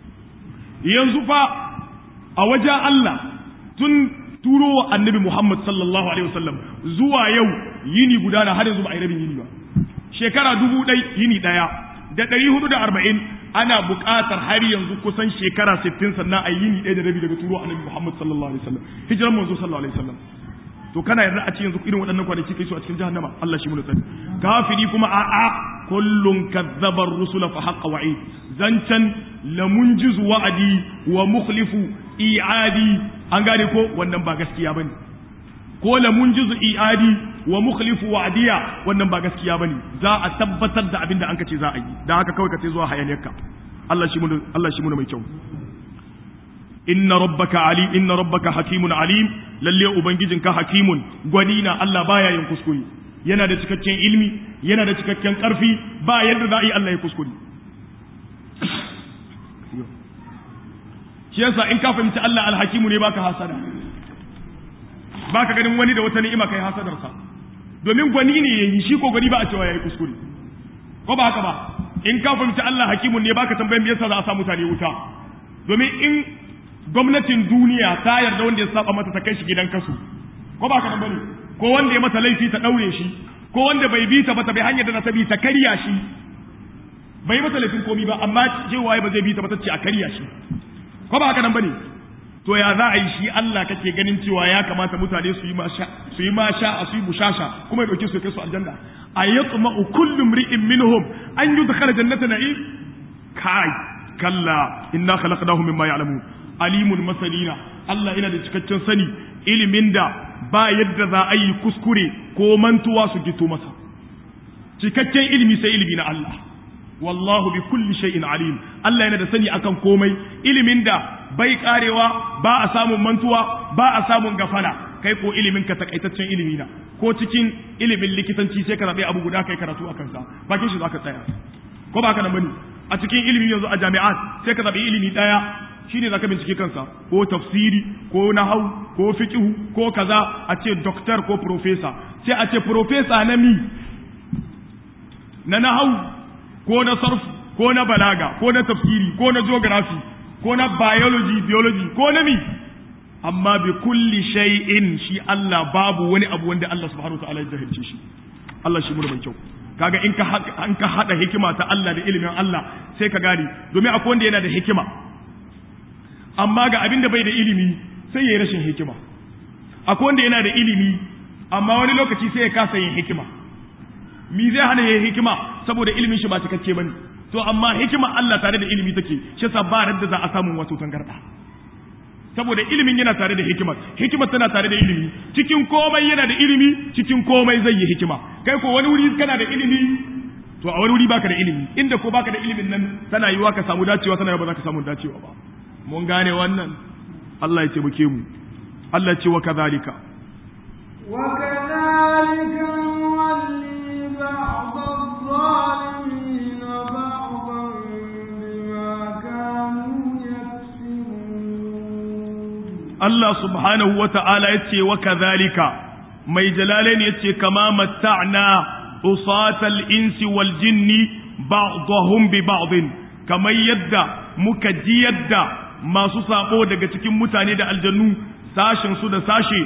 yanzu fa a wajen Allah tun turo wa annabi Muhammad sallallahu alaihi wasallam zuwa yau yini guda na har yanzu ba a yi rabin yini ba shekara dubu ɗai yini ɗaya da ɗari hudu da arba'in ana buƙatar har yanzu kusan shekara sittin sannan a yini ɗaya da rabi daga turo annabi Muhammad sallallahu alaihi wasallam hijiran manzo sallallahu alaihi wasallam to kana yarda a ce yanzu irin waɗannan kwanaki kai su a cikin jahannama Allah shi mu tsari kafiri kuma a a kullun kazzaba rusula fa haqqa wa'id zancan lamunjizu wa'adi wa mukhlifu i'adi an gane ko wannan ba gaskiya bane ko lamunjizu i'adi wa mukhlifu wa'diya wannan ba gaskiya bane za a tabbatar da abin da an kace za a yi dan haka kawai ka sai zuwa hayaniyarka Allah shi mu Allah shi mu mai kyau inna rabbaka ali inna rabbaka hakimun alim lalle ubangijinka hakimun gwani na Allah baya yin kuskure yana da cikakken ilmi yana da cikakken karfi ba yadda za a yi Allah ya kuskure shi yasa in ka fahimci Allah alhakimu ne baka hasada baka ganin wani da wata ni'ima kai hasadarsa domin gwani ne yayi shi ko gwani ba a cewa yayi kuskure ko ba haka ba in ka fahimci Allah hakimun ne baka tambayan me yasa za a sa mutane wuta domin in gwamnatin duniya ta yarda wanda ya saba mata ta kai shi gidan kasu ko ba ka nan bane ko wanda ya mata laifi ta daure shi ko wanda bai bi ta ba ta bai hanyar da ta bi ta karya shi bai mata laifin komi ba amma cewa ba zai bi ta ba ta ce a karya shi ko ba haka nan bane to ya za a yi shi Allah kake ganin cewa ya kamata mutane su yi ma sha su yi ma sha su yi bushasha kuma ya dauke su kai su aljanna ayatma'u kullu imri'in minhum an yudkhala jannata na'im kai kalla inna khalaqnahum mimma ya'lamun alimun masalina Allah yana da cikakken sani ilimin da ba yadda za a yi kuskure ko mantuwa su gito masa cikakken ilimi sai ilimi na Allah wallahu bi kulli shay'in alim Allah yana da sani akan komai ilimin da bai karewa ba a samun mantuwa ba a samun gafala kai ko ilimin ka takaitaccen ilimi na ko cikin ilimin likitanci sai ka zabe abu guda kai karatu akan sa bakin shi zaka tsaya ko ba ka nan bane a cikin ilimi yanzu a jami'at sai ka zabi ilimi daya shine zaka bincike kansa ko tafsiri ko nahau ko fiqhu ko kaza a ce doctor ko professor sai a ce professor na mi na nahau ko na sarf ko na balaga ko na tafsiri ko na geography ko na biology biology ko na mi amma bi kulli shay'in shi Allah babu wani abu wanda Allah subhanahu wa ta'ala ya jahilce shi Allah shi mu mai kyau kaga in ka an ka hada hikima ta Allah da ilimin Allah sai ka gane domin akwai wanda yana da hikima amma ga abin da bai da ilimi sai ya yi rashin hikima akwai wanda yana da ilimi amma wani lokaci sai ya kasa yin hikima mi zai hana yin hikima saboda ilimin shi ba cikakke bane to amma hikima Allah tare da ilimi take shi sa ba da za a samu wato tangarda saboda ilimin yana tare da hikima hikima tana tare da ilimi cikin komai yana da ilimi cikin komai zai yi hikima kai ko wani wuri kana da ilimi to a wani wuri baka da ilimi inda ko baka da ilimin nan tana yiwa ka samu dacewa tana yiwa ba za ka samu dacewa ba mun gane wannan Allah ya taimake mu Allah ya ce wa kadhalika wa kadhalika nuwalli ba'd adh-dhalimin ba'dan bima kanu yaksibun Allah subhanahu wa ta'ala ya ce wa kadhalika mai jalalain ya ce kama matta'na usatal insi wal jinni ba'dahum bi ba'din kamar yadda muka ji yadda masu sabo daga cikin mutane da aljannu sashen su da sashe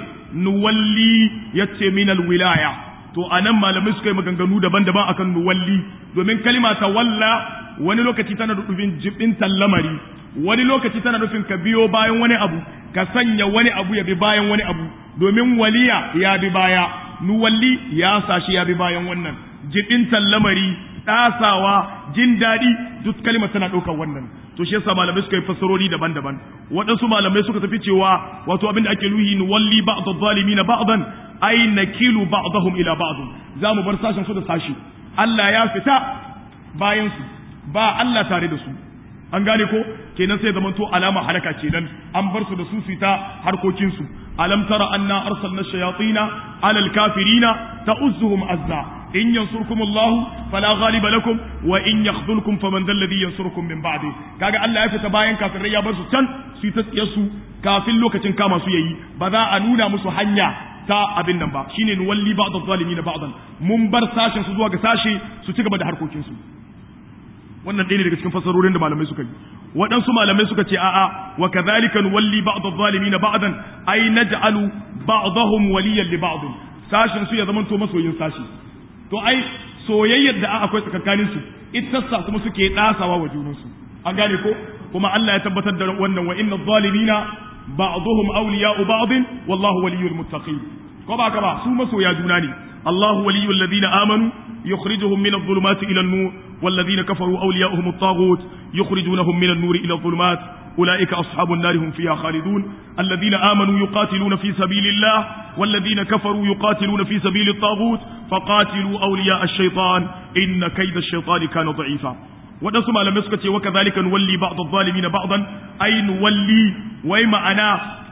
nuwalli yace minal wilaya to anan malamai suka yi maganganu daban-daban akan nuwalli domin kalima ta walla wani lokaci tana da dubin jibin lamari wani lokaci tana nufin ka biyo bayan wani abu ka sanya wani abu ya bi bayan wani abu domin waliya ya bi baya nuwalli ya sashi ya bi bayan wannan jibin lamari ɗasawa jin daɗi duk kalmar tana ɗaukar wannan to shi yasa malamai suka yi fassarori daban-daban waɗansu malamai suka tafi cewa wato abin da ake nuhi ni walli ba'd adh-dhalimin ba'dan ay nakilu ba'dahum ila ba'd za mu bar sashen su da sashi Allah ya fita bayan su ba Allah tare da su an gane ko kenan sai zaman to alama halaka kenan an bar su da su fita harkokin su alam tara anna arsalna shayatina ala al-kafirina ta'uzzuhum azza in yansurkum Allah fala ghaliba lakum wa in yakhdhulkum faman dhal ladhi yansurukum min ba'di kaga Allah ya fita bayan kafirai ya bar su can su ta tsiye su kafin lokacin kama su yayi ba za a nuna musu hanya ta abin nan ba shine nuwalli ba'd adh-dhalimin ba'dan mun bar sashen su zuwa ga sashe su ci gaba da harkokin su wannan ɗaya ne daga cikin fasarorin da malamai suka yi waɗansu malamai suka ce a'a wa kadhalika nuwalli ba'd adh-dhalimin ba'dan ay naj'alu ba'dahum waliyan li ba'd sashin su ya zamanto masoyin sashi to ai soyayyar da akwai tsakanin su ita sa kuma suke dasawa wa junansu an gane ko kuma Allah ya tabbatar da wannan wa inna adh-dhalimina ba'dhum awliya'u ba'd wallahu waliyyul muttaqin ko ba ka ba su masoya juna ne الله ولي الذين آمنوا يخرجهم من الظلمات إلى النور والذين كفروا أولياؤهم الطاغوت يخرجونهم من النور إلى الظلمات أولئك أصحاب النار هم فيها خالدون الذين آمنوا يقاتلون في سبيل الله والذين كفروا يقاتلون في سبيل الطاغوت فقاتلوا أولياء الشيطان إن كيد الشيطان كان ضعيفا waɗansu malamai suka ce wa kazalika nuwalli ba'd adh-dhalimin ba'dan ay nuwalli wai ma'ana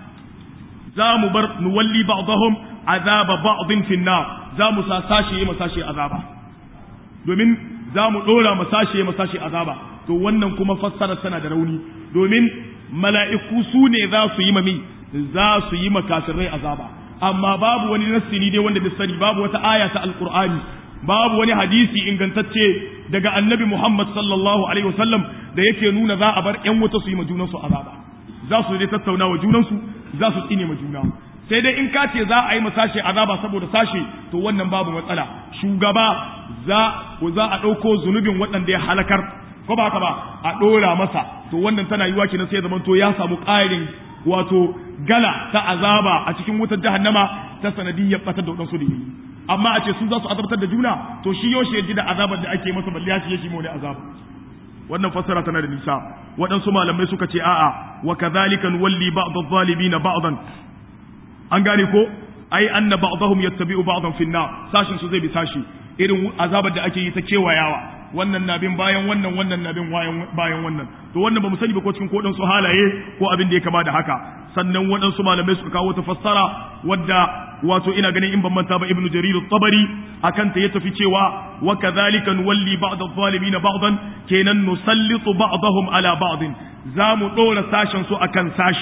za mu bar nuwalli ba'dahum azaba ba'dhin fi nar za mu sa sashe ma sashe azaba domin za mu dora ma sashe ma sashe azaba to wannan kuma fassara tana da rauni domin mala'iku su ne za su yi mami za su yi makasirai azaba amma babu wani nassini dai wanda bai sani babu wata aya ta alqur'ani babu wani hadisi ingantacce daga annabi Muhammad sallallahu alaihi wasallam da yake nuna za a bar ƴan wuta su yi ma junansu azaba za su dai tattauna wa junansu za su tsine ma juna sai dai in ka ce za a yi ma sashe azaba saboda sashe to wannan babu matsala shugaba za za a ɗauko zunubin waɗanda ya halakar ko ba haka ba a ɗora masa to wannan tana yiwa kenan sai zaman to ya samu ƙarin wato gala ta azaba a cikin wutar jahannama ta sanadiyyar batar da waɗansu da yi amma a ce su za su azabtar da juna to shi yaushe ya ji da azabar da ake masa balle ya ce yake mu ne azaba wannan fassara tana da nisa waɗansu malamai suka ce a'a wa kadhalika nuwalli ba'd adh-dhalimin ba'dan an gane ko ai anna ba'dahum yattabi'u ba'dan fi an-nar sashin su zai bi sashi irin azabar da ake yi ta kewayawa wannan na bin bayan wannan wannan na bin bayan wannan to wannan bamu sani ba ko cikin kodan su halaye ko abin da ya kama da haka sannan waɗansu malamai suka kawo ta fassara wadda wato ina ganin in ban manta ba ibnu jarir at-tabari akan ta ya tafi cewa wa kadhalika nuwalli ba'd adh-dhalimin ba'dan kenan nusallitu ba'dahum ala ba'd za mu dora sashen su akan sashi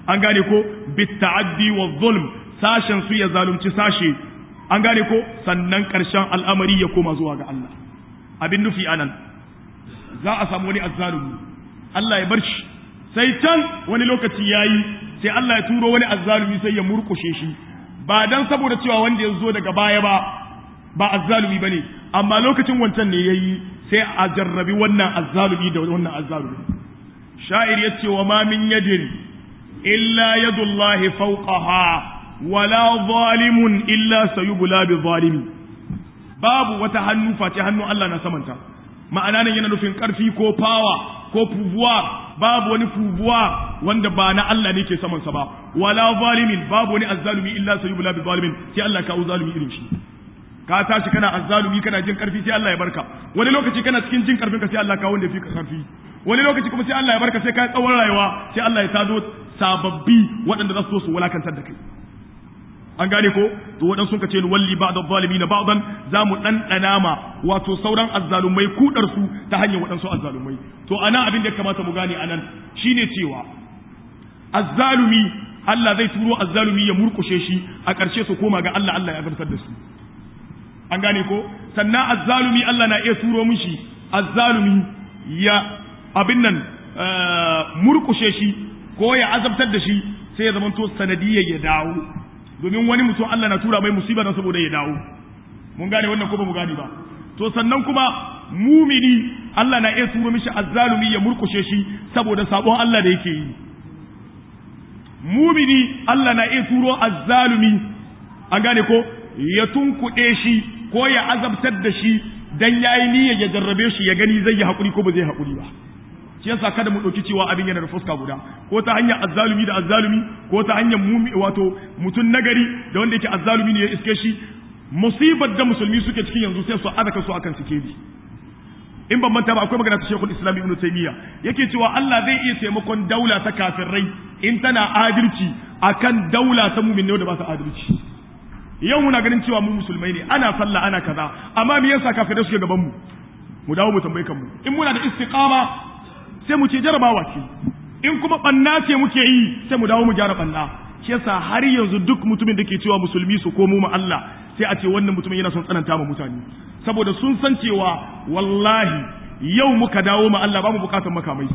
an gane ko bitta'addi wa zulm sashen su ya zalunci sashe an gane ko sannan ƙarshen al'amari ya koma zuwa ga Allah abin nufi anan za a samu wani azzalumi Allah ya bar shi sai can wani lokaci yayi sai Allah ya turo wani azzalumi sai ya murkushe shi ba dan saboda cewa wanda ya zo daga baya ba ba azzalumi bane amma lokacin wancan ne yayi sai a jarrabi wannan azzalumi da wannan azzalumi sha'ir yace wa ma min yadin illa yadullahi fawqaha wala zalimun illa sayubla bi zalimi babu wata hannu face hannun Allah na samanta ma'ana nan yana nufin karfi ko fawa ko fubuwa babu wani fubuwa wanda ba na Allah ne ke saman sa ba wala zalimin babu wani azzalumi illa sayubla bi zalimin sai Allah kawo zalumi irin shi ka tashi kana azzalumi kana jin karfi sai Allah ya barka wani lokaci kana cikin jin karfin ka sai Allah kawo wanda fi ka karfi wani lokaci kuma sai Allah ya barka sai ka tsawon rayuwa sai Allah ya tado sababbi waɗanda za su so su wulakantar da kai an gane ko to waɗansu sun ce walli ba'da zalimin ba'dan za mu ɗanɗana ma wato sauran azzalumai kudar su ta hanyar waɗansu azzalumai to ana abin da ya kamata mu gane anan shine cewa azzalumi Allah zai turo azzalumi ya murkushe shi a ƙarshe su koma ga Allah Allah ya zartar da su an gane ko sannan azzalumi Allah na iya turo mishi azzalumi ya abin nan murkushe shi ko ya azabtar da shi sai ya zamanto sanadiyyar ya dawo domin wani mutum Allah na tura mai musiba don saboda ya dawo mun gane wannan ko ba mu gane ba to sannan kuma mumini Allah na iya turo mishi azzalumi ya murkushe shi saboda sabon Allah da yake yi mumini Allah na iya turo azzalumi an gane ko ya tunkuɗe shi ko ya azabtar da shi dan yayi niyyar ya jarrabe shi ya gani zai yi hakuri ko ba zai hakuri ba shi yasa kada mu ɗauki cewa abin yana da fuska guda ko ta hanyar azzalumi da azzalumi ko ta hanyar mumi wato mutum nagari da wanda yake azzalumi ne ya iske shi musibar da musulmi suke cikin yanzu sai su adaka su akan sikeli in ban manta ba akwai magana ta Sheikhul Islam Ibn Taymiyyah yake cewa Allah zai iya taimakon daula ta kafirai in tana adalci akan daula ta mu'min da ba ta adalci yau muna ganin cewa mu musulmai ne ana sallah ana kaza amma me yasa kafirai suke gaban mu mu dawo mu tambaye kanmu in muna da istiqama sai mu ce jarabawa ce in kuma banna ce muke yi sai mu dawo mu gyara banna shi yasa har yanzu duk mutumin da ke cewa musulmi su komo mu Allah sai a ce wannan mutumin yana son tsananta ma mutane saboda sun san cewa wallahi yau muka dawo ma Allah ba mu bukatar makamai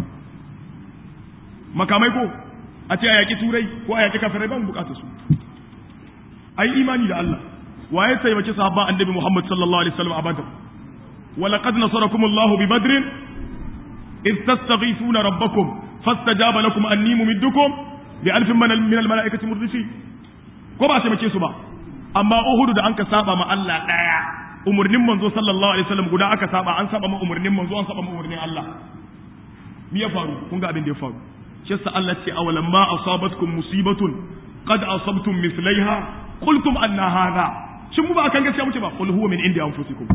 makamai ko a ce a yaki turai ko a yaki kafirai ba mu bukatar su ai imani da Allah waye taimaki sahabban annabi Muhammad sallallahu alaihi wasallam a Badr ولقد نصركم الله ببدر إذ تستغيثون ربكم فاستجاب لكم أني ممدكم بألف من من الملائكة مردفين ko ba taimake su ba amma Uhud da anka saba ma Allah daya umurnin manzo sallallahu alaihi wasallam guda aka saba an saba ma umurnin manzo an saba ma umurnin Allah me ya faru kun ga abin da ya faru shi yasa Allah ce awalam ma asabatkum musibatun qad asabtum mithlaiha qultum anna hadha shin mu ba kan gaskiya muke ba qul huwa min indi anfusikum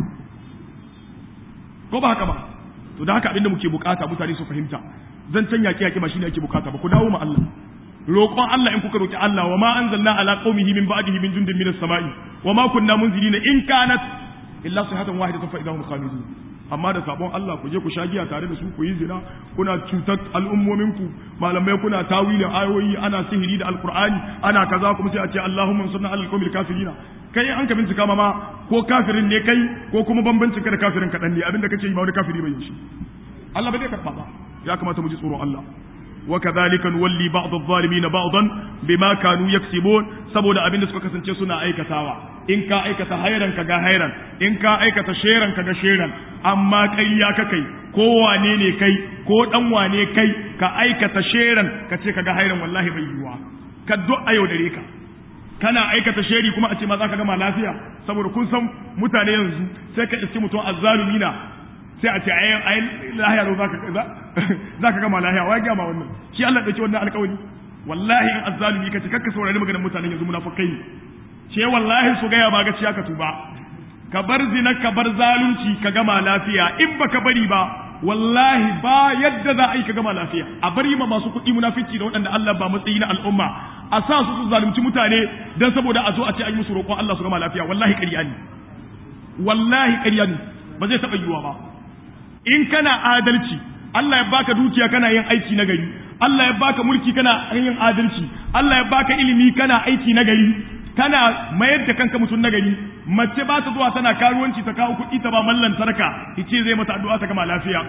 ko ba haka ba to da haka abinda muke bukata mutane su fahimta zan can yaki yaki ba shine ake bukata ba ku dawo ma Allah roƙon Allah in kuka roki Allah wa ma anzalna ala qaumihi min ba'dihi min jundin minas sama'i wa ma kunna munzilina in kanat illa sihatan wahidatan fa idahum khamidun amma da sabon Allah ku je ku sha giya tare da su ku yi zina kuna cutar al'ummomin ku malamai kuna tawilin ayoyi ana sihiri da alqur'ani ana kaza kuma sai a ce Allahumma sunna alal qawmil kafirina kai an ka bincika ma ko kafirin ne kai ko kuma bambancin ka da kafirin kaɗan ne abinda kace yi ma wani kafiri bai yi shi Allah bai karɓa ba ya kamata mu ji tsoron Allah wa kadhalika nuwalli ba'd adh-dhalimin ba'dan bima kanu yaksibun saboda abinda suka kasance suna aikatawa in ka aikata hairan ka ga hairan in ka aikata sheran ka ga sheran amma kai ya ka kai ko wane ne kai ko dan wane kai ka aikata sheran ka ce ka ga hairan wallahi bai yiwa ka du'a yau dare ka kana aikata sheri kuma a ce ma za ka gama lafiya saboda kun san mutane yanzu sai ka iske mutum azzalumi na sai a ce ai ai lahiya ro zaka zaka gama lahiya wai gama wannan shi Allah dauki wannan alƙawari wallahi in azzalumi kace kakka saurari maganar mutanen yanzu munafikai ce wallahi su gaya ba gaciya ka tuba ka bar zina ka bar zalunci ka gama lafiya in baka bari ba wallahi ba yadda za a yi ka gama lafiya a bari ma masu kuɗi munafici da waɗanda Allah ba matsayi na al'umma a sa su su zalunci mutane dan saboda a zo a ce an yi musu roƙon Allah su gama lafiya wallahi ƙarya ne wallahi ƙarya ne ba zai taɓa yiwuwa ba in kana adalci Allah ya baka dukiya kana yin aiki na gari Allah ya baka mulki kana yin adalci Allah ya baka ilimi kana aiki na gari kana mayar da kanka mutum na gari mace ba ta zuwa tana karuwanci ta kawo kuɗi ta ba mallan sarka ice zai mata addu'a ta gama lafiya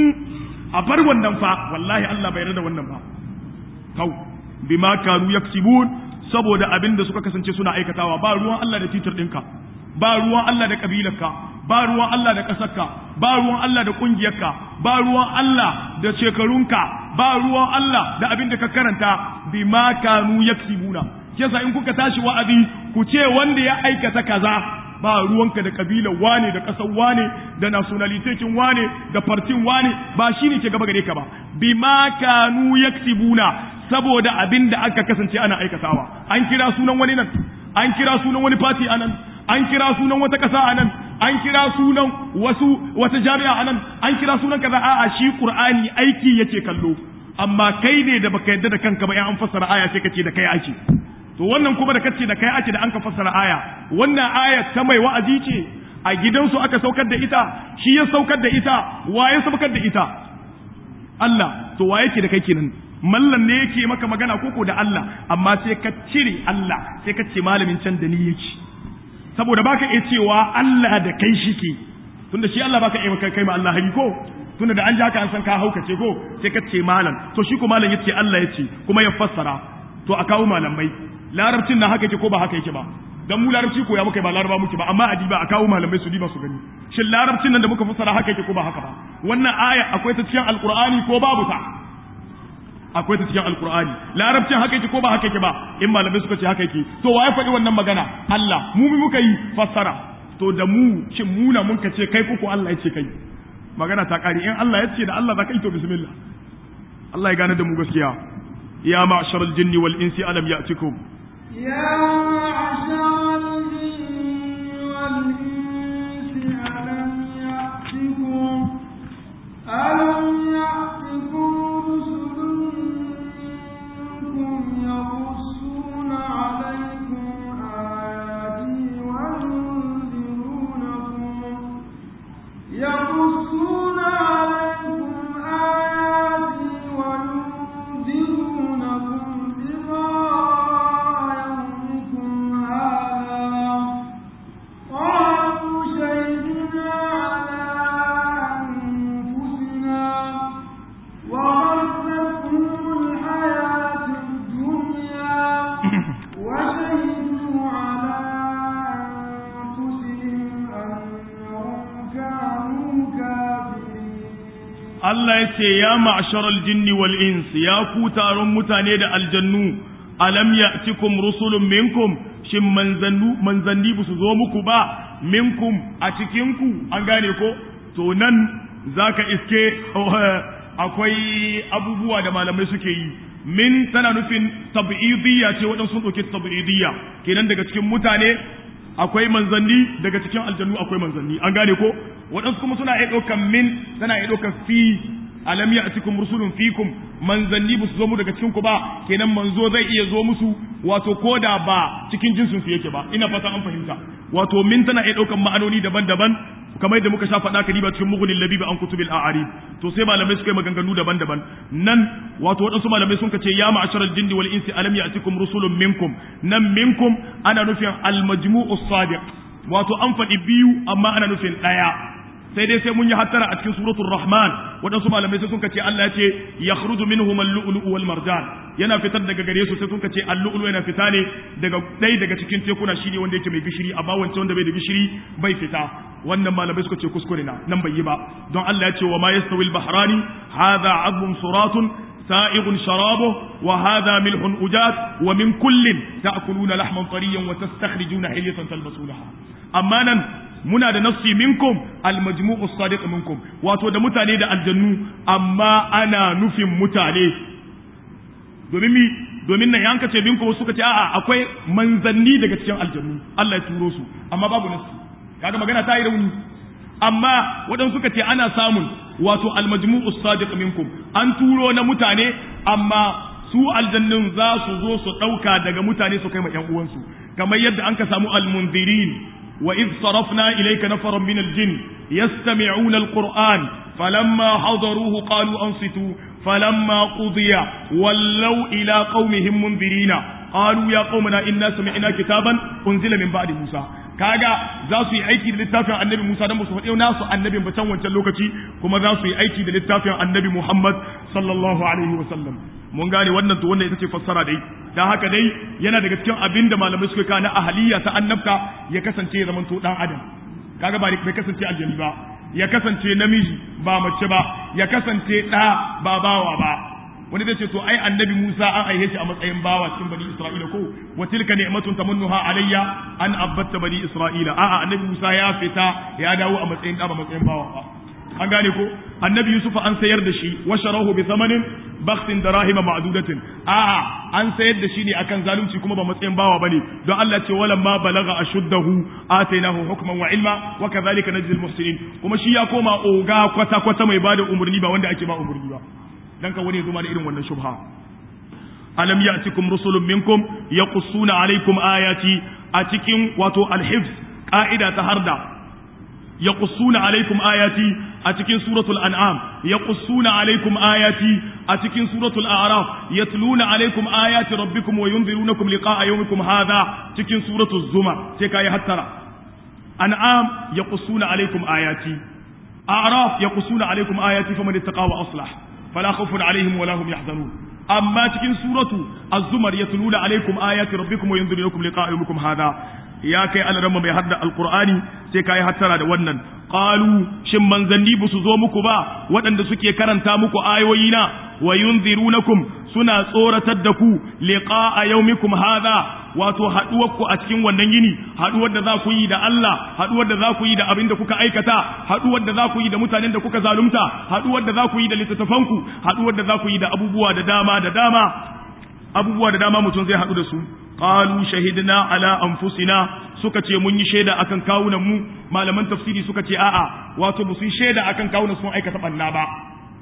a bar wannan fa wallahi Allah bai yarda wannan ba kau bima kanu yaksibun saboda abin da suka kasance suna aikatawa ba ruwan Allah da titir ɗinka ba ruwan Allah da kabilarka ba ruwan Allah da ƙasarka ba ruwan Allah da ƙungiyarka ba ruwan Allah da shekarunka ba ruwan Allah da abin da ka karanta bima kanu yaksibuna yasa in kuka tashi wa'azi ku ce wanda ya aikata kaza ba ruwanka da kabilar wane da ƙasar wane da nationalitetin wane da fartin wane ba shi ne ke gaba gare ka ba bima kanu yaksibuna saboda abin da aka kasance ana aikatawa an kira sunan wani nan an kira sunan wani fati anan an kira sunan wata ƙasa anan an kira sunan wasu wata jami'a anan an kira sunan kaza a'a shi qur'ani aiki yake kallo amma kai ne da baka yadda da kanka ba in an fassara aya sai kace da kai ake to wannan kuma da kace da kai ake da an ka fassara aya wannan aya ta mai wa'azi ce a gidansu aka saukar da ita shi ya saukar da ita wa ya saukar da ita Allah to wa yake da kai kenan mallan ne yake maka magana koko da Allah amma sai ka cire Allah sai ka ce malamin can da ni yake saboda baka iya cewa Allah da kai shike tunda shi Allah baka iya kai ma Allah hari ko tunda da an ji haka an san ka haukace ko sai ka ce malam to shi ko malam yace Allah yace kuma ya fassara to a kawo malamai larabcin na haka yake ko ba haka yake ba dan mu larabci ko ya muka ba laraba muke ba amma adiba a kawo malamai su diba su gani shin larabcin nan da muka fassara haka yake ko ba haka ba wannan aya akwai ta cikin alqur'ani ko babu ta akwai ta cikin alqur'ani larabcin haka yake ko ba haka yake ba in malamai suka ce haka yake to waye faɗi wannan magana Allah mu mu muka yi fassara to da mu shin muna mun ka ce kai ko Allah ya ce kai magana ta kare in Allah ya ce da Allah za ka yi to bismillah Allah ya gane da mu gaskiya ya ma'sharal jinni wal insi alam ya'tikum يا معشر الجن والإنس ألم يأتكم ألم يأتكم رسل منكم يقصون عليكم آياتي وينذرونكم يقصون عليكم آياتي وينذرونكم لقاء يومكم هذا قالوا شهدنا على أنفسنا وغرتهم الحياة الدنيا وشهدوا على أنفسهم أنهم كانوا كافرين Allah ya ce ya ma'sharal jinni wal ins ya ku taron mutane da aljannu alam ya'tikum rusulun minkum shin manzannu manzanni ba su zo muku ba minkum a cikin ku an gane ko to nan zaka iske akwai abubuwa da malamai suke yi min tana nufin tab'idiyya ce waɗansu sun ɗauki tab'idiyya kenan daga cikin mutane akwai manzanni daga cikin aljannu akwai manzanni an gane ko waɗansu kuma suna iya ɗaukan min tana iya ɗaukan fi alam ya cikin rusulun fikum manzanni ba su zo mu daga cikin ku ba kenan manzo zai iya zo musu wato ko da ba cikin jinsin su yake ba ina fata an fahimta wato min tana iya ɗaukan ma'anoni daban-daban kamar yadda muka sha faɗa ka riba cikin mughni labiba an kutubil a'arib to sai malamai suka yi maganganu daban-daban nan wato waɗansu malamai sun ce ya ma'asharal jinni wal insi alam ya'tikum rusulun minkum nan minkum ana nufin al majmu'u sadiq wato an faɗi biyu amma ana nufin ɗaya sai dai sai mun yi hattara a cikin suratul rahman waɗansu malamai sai sun ce Allah ya ce yakhruju minhum al-lu'lu'u wal marjan yana fitar daga gare su sai sun ce al-lu'lu yana fita ne daga ɗaya daga cikin tekuna shine wanda yake mai gishiri amma wancan wanda bai da gishiri bai fita wannan malamai suka ce kuskure na nan bai yi ba don Allah ya ce wa ma yastawi al-bahrani hadha 'adbun suratun سائغ شرابه وهذا ملح أجاج ومن كل تأكلون لحما طريا وتستخرجون حلية تلبسونها أما muna da nassi minkum almajmu'u sadiq minkum wato da mutane da aljannu amma ana nufin mutane domin mi domin nan yanka ce minkum suka ce a'a akwai manzanni daga cikin aljannu Allah ya turo su amma babu nassi kaga magana ta yi rauni amma waɗansu suka ce ana samun wato almajmu'u sadiq minkum an turo na mutane amma su aljannun za su zo su ɗauka daga mutane su kai ma ƴan uwansu kamar yadda an ka samu almunzirin wa idh sarafna ilayka nafaran min al-jinn yastami'una al-qur'an falamma hadaruhu qalu ansitu falamma qudiya wallaw ila qaumihim mundirina qalu ya qaumana inna sami'na kitaban unzila min ba'di musa kaga za su yi aiki da littafin annabi Musa dan su faɗi nasu annabin ba can wancan lokaci kuma za su yi aiki da littafin annabi Muhammad sallallahu alaihi wa sallam mun gane wannan to wannan ita ce fassara dai dan haka dai yana daga cikin abin da malamai suka kawo na ahaliya ta annabta ya kasance ya zamanto dan adam kaga ba bai kasance aljani ba ya kasance namiji ba mace ba ya kasance ɗa ba bawa ba wani zai ce to ai annabi Musa an aihe shi a matsayin bawa cikin bani Isra'ila ko wa tilka ni'matun tamunnuha alayya an abbatta bani Isra'ila a'a annabi Musa ya fita ya dawo a matsayin da ba matsayin bawa ba an gane ko annabi Yusuf an sayar da shi wa sharahu bi thamanin bakhsin darahima ma'dudatin a'a an sayar da shi ne akan zalunci kuma ba matsayin bawa bane don Allah ce wala ma balagha ashuddahu atainahu hukman wa ilma wa kadhalika najzil muhsinin kuma shi ya koma oga kwata kwata mai bada umurni ba wanda ake ba umurni ba dan ka wani zuma da irin wannan shubha alam ya'tikum rusulun minkum yaqussuna alaykum ayati a cikin wato alhifz ka'ida ta harda yaqussuna alaykum ayati a cikin suratul an'am yaqussuna alaykum ayati a cikin suratul a'raf yatluna alaykum ayati rabbikum wa yunzirunakum liqa'a yawmikum hadha cikin suratul zumar sai kai hattara an'am yaqussuna alaykum ayati a'raf yaqussuna alaykum ayati faman ittaqa wa aslah فلا خوف عليهم ولا هم يحزنون أما تكن سورة الزمر يتلون عليكم آيات ربكم وينذرونكم لقاء يومكم هذا يا كي أنا رمى بيحدى القرآن سيكا يحترى دوانا قالوا شم من زني بسزو مكبا ودن سكي كرن تامكو آيوينا وينذرونكم سنة صورة الدكو لقاء يومكم هذا wato haɗuwarku a cikin wannan yini haɗuwar da za ku yi da Allah haɗuwar da za ku yi da abin da kuka aikata haɗuwar da za ku yi da mutanen da kuka zalunta haɗuwar da za ku yi da littattafanku haɗuwar da za ku yi da abubuwa da dama da dama abubuwa da dama mutum zai haɗu da su qalu shahidna ala anfusina suka ce mun yi shaida akan kawunan mu malaman tafsiri suka ce a'a wato ba su yi shaida akan kawunan sun aikata banna ba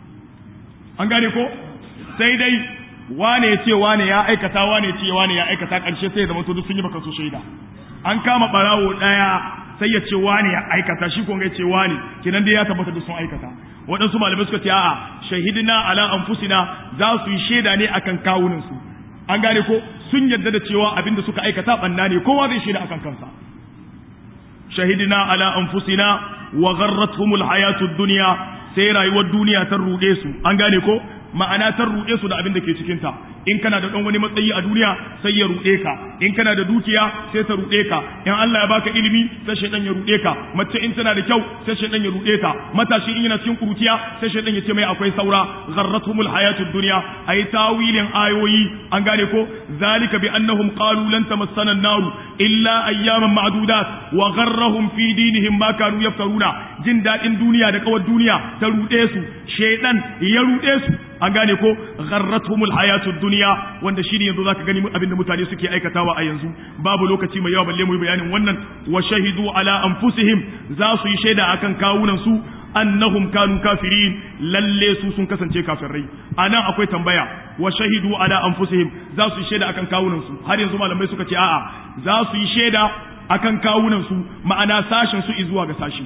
an gane ko sai dai wane ya ce wane ya aikata wane ya ce wane ya aikata ƙarshe sai ya zama to duk sun yi baka so shaida an kama barawo ɗaya sai ya ce wane ya aikata shi ko ya ce wane kinan dai ya tabbata duk sun aikata waɗansu malamai suka ce a'a shahidina ala anfusina za su yi shaida ne akan kawunan su an gane ko sun yarda da cewa abin da suka aikata banna ne kowa zai shaida akan kansa shahidina ala anfusina wa gharratuhumul hayatud dunya sai rayuwar duniya ta ruɗe su an gane ko ma'ana ta ruɗe su da abin da ke cikinta in kana da ɗan wani matsayi a duniya sai ya ruɗe ka in kana da dukiya sai ta ruɗe ka in Allah ya baka ilimi sai shaidan ya ruɗe ka mace in tana da kyau sai shaidan ya ruɗe ta matashi in yana cikin kuruciya sai shaidan ya ce mai akwai saura gharratuhumul hayatud dunya ayi tawilin ayoyi an gane ko zalika bi annahum qalu lan tamassana an-nar illa ayyaman ma'dudat wa gharrahum fi dinihim ma kanu yaftaruna jin dadin duniya da kawar duniya ta ruɗe su shaidan ya ruɗe su an gane ko gharratuhumul hayatud dunya wanda shine yanzu zaka gani abinda mutane suke aikatawa a yanzu babu lokaci mai yawa balle mu yi bayanin wannan wa shahidu ala anfusihim za su yi shaida akan kawunan su annahum kanu kafirin lalle su sun kasance kafirai anan akwai tambaya wa shahidu ala anfusihim za su yi shaida akan kawunan su har yanzu malamai suka ce a'a za su yi shaida akan kawunan su ma'ana sashin su zuwa ga sashi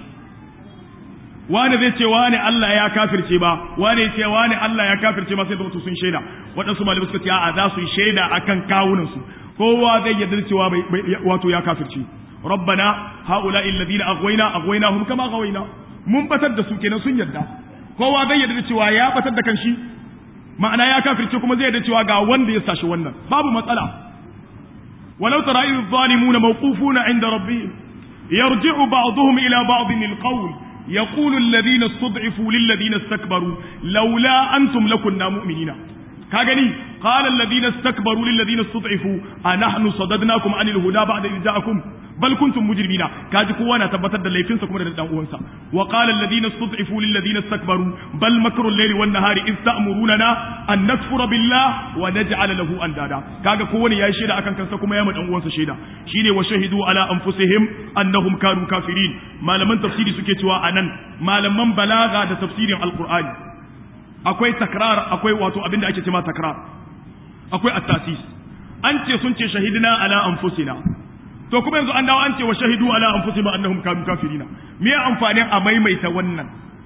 wani zai ce wani Allah ya kafirce ba wani ce wani Allah ya kafirce ba sai da sun shaida waɗansu malamai suka ce a'a za su yi shaida akan kawunan su kowa zai yarda cewa wato ya kafirce rabbana haula alladhina aghwayna aghwaynahum kama ghawayna mun batar da su kenan sun yarda kowa zai yarda cewa ya batar da kanshi ma'ana ya kafirce kuma zai yarda cewa ga wanda ya sashi wannan babu matsala walau tara idh zalimuna mawqufuna inda rabbihim yarji'u ba'dhum ila ba'dhin alqawl يقول الذين استضعفوا للذين استكبروا لولا أنتم لكنا مؤمنين كاغني قال الذين استكبروا للذين استضعفوا أنحن صددناكم عن الهدى بعد إذ جاءكم بل كنتم مجرمين كاجي كوانا تبتر da laifinsa kuma da dan uwansa wa qala alladhina istud'ifu lil ladina istakbaru bal makru al-layli wan nahari iz ta'muruna an nakfura billah wa naj'ala lahu andada kaga kowane yayi shaida akan kansa kuma ya ma dan uwansa shaida shine wa shahidu ala anfusihim annahum kanu kafirin malaman tafsiri suke cewa anan malaman balaga da tafsirin alqur'ani akwai takrar akwai wato abinda ake cewa takrar akwai at-tasis an ce sun ce shahidina ala anfusina to kuma yanzu an dawo an ce wa shahidu ala anfusihim annahum kanu kafirina me amfanin a maimaita wannan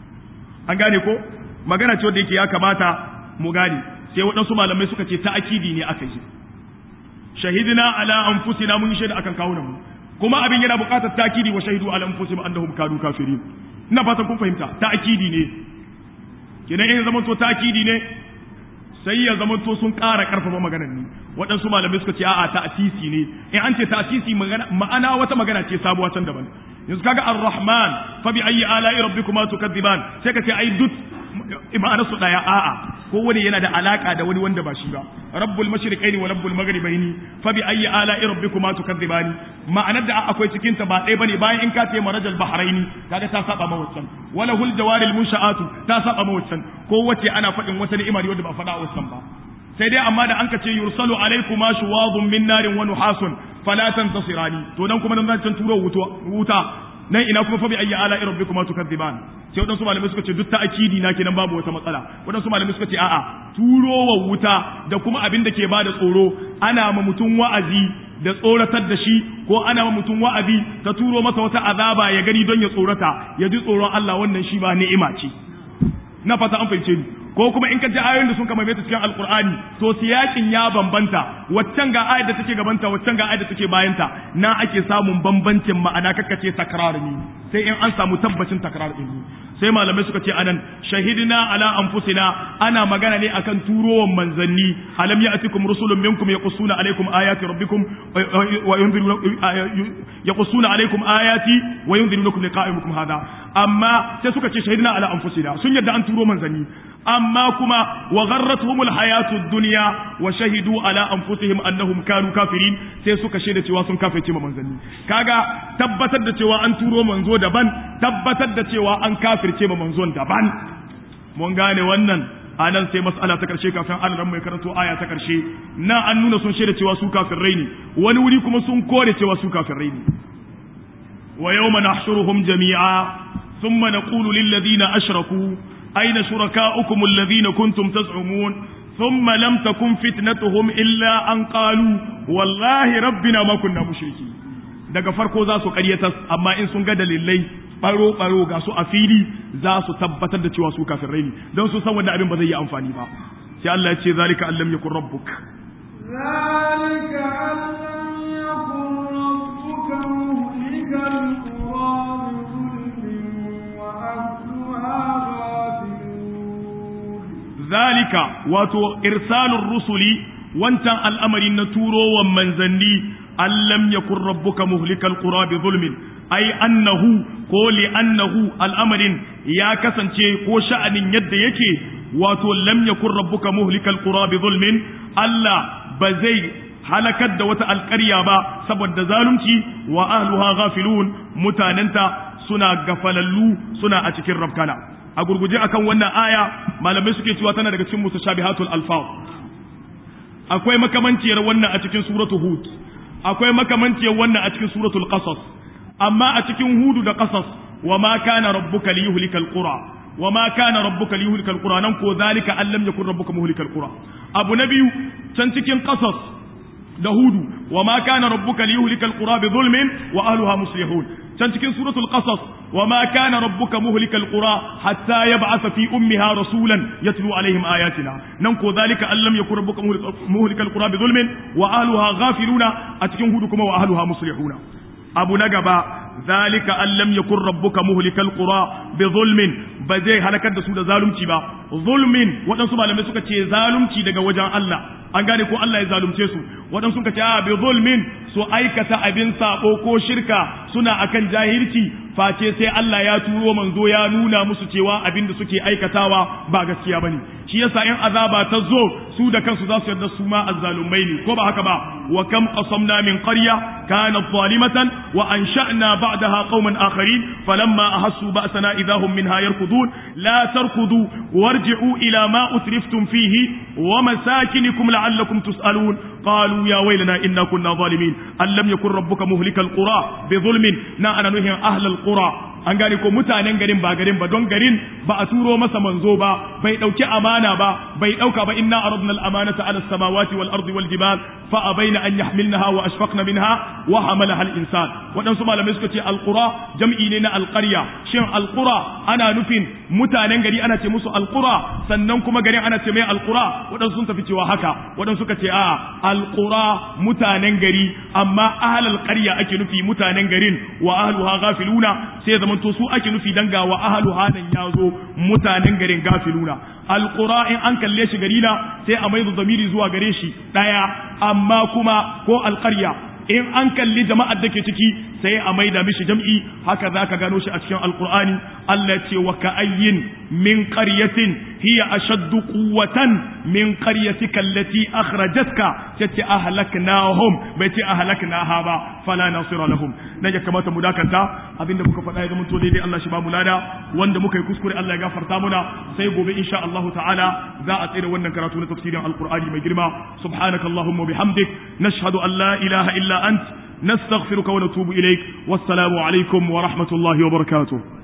an gane ko magana ce wanda yake ya kamata mu gane sai waɗansu malamai suka ce ta'akidi ne aka yi shahidina ala anfusina mun shaida akan kawunan mu kuma abin yana buƙatar ta'kidi wa shahidu ala anfusihim annahum kanu kafirin ina fatan kun fahimta ta'kidi ne kenan in zaman to ta'kidi ne sai ya zaman to sun ƙara ƙarfafa maganar ne waɗansu malamai suka ce a'a ta'sisi ne in an ce ta'sisi ma'ana wata magana ce sabuwa can daban yanzu kaga ar-rahman fa bi ayyi ala'i rabbikuma tukadziban sai ka ce ai duk ma'ana su daya a'a ko wani yana da alaka da wani wanda ba shi ba rabbul mashriqaini wa rabbul maghribaini fa bi ayyi ala'i rabbikuma tukadzibani ma'anar da akwai cikin ta ba ɗaya bane bayan in ka ce marajal bahraini kaga ta saba ma waccan wala hul jawaril munsha'atu ta saba ma waccan ko wace ana faɗin wata ni'ima ne wanda ba faɗa a waccan ba sai dai amma da an ka ce yursalu alaikuma shuwadun min narin wa nuhasun fala tantasirani to nan kuma nan zan turo wuta nan ina kuma fa bi ayyi ala rabbikuma tukadziban sai wadansu malamai suka ce duk ta akidi na kenan babu wata matsala wadansu malamai suka ce a'a turowa wuta da kuma abin da ke bada tsoro ana ma mutum wa'azi da tsoratar da shi ko ana ma mutum wa'azi ta turo masa wata azaba ya gani don ya tsorata ya ji tsoron Allah wannan shi ba ni'ima ce na fata an fahimce ni ko kuma in ka ji ayoyin da sun kama ta cikin alkur'ani to siyakin ya bambanta waccan ga ayar da take gabanta waccan ga ayar da take bayanta na ake samun bambancin ma'ana kakkace takrar ne sai in an samu tabbacin takrar din sai malamai suka ce anan shahidina ala anfusina ana magana ne akan turowan manzanni alam ya'tikum rusulun minkum yaqussuna alaykum ayati rabbikum wa yaqussuna alaykum ayati wa yunzirunakum liqa'ikum hada amma sai suka ce shahidina ala anfusina sun yadda an turo manzanni amma kuma wa gharratuhumul hayatud dunya wa shahidu ala anfusihim annahum kanu kafirin sai suka shaida cewa sun kafirce ma manzanni kaga tabbatar da cewa an turo manzo daban tabbatar da cewa an kafirce ma manzon daban mun gane wannan anan sai mas'ala ta karshe kafin Allah mai karanto aya ta karshe na an nuna sun shaida cewa su kafirai ne wani wuri kuma sun kore cewa su kafirai ne wa yawma nahshuruhum jami'a thumma naqulu lil ladina ashraku أين شركاؤكم الذين كنتم تزعمون ثم لم تكن فتنتهم إلا أن قالوا والله ربنا ما كنا مشركين daga farko za su ƙaryatas amma in sun ga dalilai baro baro ga su a fili za su tabbatar da cewa su kafirai ne don su san wanda abin ba zai yi amfani ba sai Allah ya ce zalika allam yakun rabbuk zalika allam yakun rabbuka muhlikal qura bi dhulmin wa ahliha zalika wato irsalur rusuli wancan al'amari na turowan manzanni allam yakun rabbuka muhlikal qura bi zulmin ai annahu ko li annahu al'amarin ya kasance ko sha'anin yadda yake wato lam yakun rabbuka muhlikal qura bi zulmin Allah ba zai halakar da wata alƙarya ba saboda zalunci wa ahluha ghafilun mutanenta suna gafalallu suna a cikin rabkana a gurguje akan wannan aya malamai suke cewa tana daga cikin mutashabihatul alfaz akwai makamanciyar wannan a cikin suratul hud akwai makamanciyar wannan a cikin suratul qasas amma a cikin hudu da qasas wa ma kana rabbuka liyuhlikal qura wa ma kana rabbuka liyuhlikal qura nan ko zalika allam yakun rabbuka muhlikal qura abu na biyu can cikin qasas da hudu wa ma kana rabbuka liyuhlikal qura bi zulmin wa ahliha muslihun can cikin suratul qasas wa ma kana rabbuka muhlikal qura hatta yab'atha fi ummiha rasulan yatlu alaihim ayatina nan ko zalika allam yakun rabbuka muhlikal qura bi zulmin wa ahliha ghafiluna a cikin hudu kuma wa ahliha muslihuna abu na gaba zalika allam yakun rabbuka muhlikal qura bi zulmin ba zai halakar da su da zalunci ba zulmin waɗansu malamai suka ce zalunci daga wajen Allah an gane ko Allah ya zalunce su waɗansu suka ce a bi zulmin su aikata abin sabo ko shirka suna akan jahilci face sai Allah ya turo manzo ya nuna musu cewa abin da suke aikatawa ba gaskiya bane shi yasa in azaba ta zo su da kansu za su yarda su ma azzalumai ne ko ba haka ba wa kam qasamna min qarya kanat zalimatan wa ansha'na ba'daha qauman akharin falamma ahassu ba'sana idahum minha yarkudun la tarkudu warji'u ila ma utriftum fihi wa masakinikum la'allakum tus'alun qalu ya waylana inna kunna zalimin allam yakun rabbuka muhlikal qura bi zulmin na ana nuhin ahlal qura an gane ko mutanen garin ba garin ba don garin ba a turo masa manzo ba bai dauki amana ba bai dauka ba inna aradna al-amanata ala as-samawati wal ardi wal jibal fa abaina an yahmilnaha wa ashfaqna minha wa hamalaha al-insan wadansu malamai suka ce al-qura jam'i ne na al-qarya shin al-qura ana nufin mutanen gari ana ce musu al-qura sannan kuma garin ana ce mai al-qura wadansu sun tafi cewa haka wadansu suka ce a al-qura mutanen gari amma ahlul qarya ake nufi mutanen garin wa ahluha ghafiluna sai zaman to su ake nufi danga wa ahluha nan yazo mutanen garin gafiluna alqura in an kalle shi gari na sai a maizu zamiri zuwa gare shi daya amma kuma ko alqarya in an kalli jama'ar da ke ciki sai a maida mishi jam'i haka zaka gano shi a cikin alqur'ani Allah ce wa ka'ayyin min qaryatin hiya ashaddu quwwatan min qaryatika allati akhrajatka tace ahlaknahum bai ce ahlaknaha ba fala nasira lahum dan ya kamata mu dakanta abinda muka faɗa ya zama to daidai Allah shi ba mu lada wanda muka yi kuskure Allah ya gafarta muna sai gobe insha Allah ta'ala za a tsira wannan karatu na tafsirin alqur'ani mai girma subhanakallahumma bihamdik nashhadu an la ilaha illa ant نستغفرك ونتوب إليك والسلام عليكم ورحمة الله وبركاته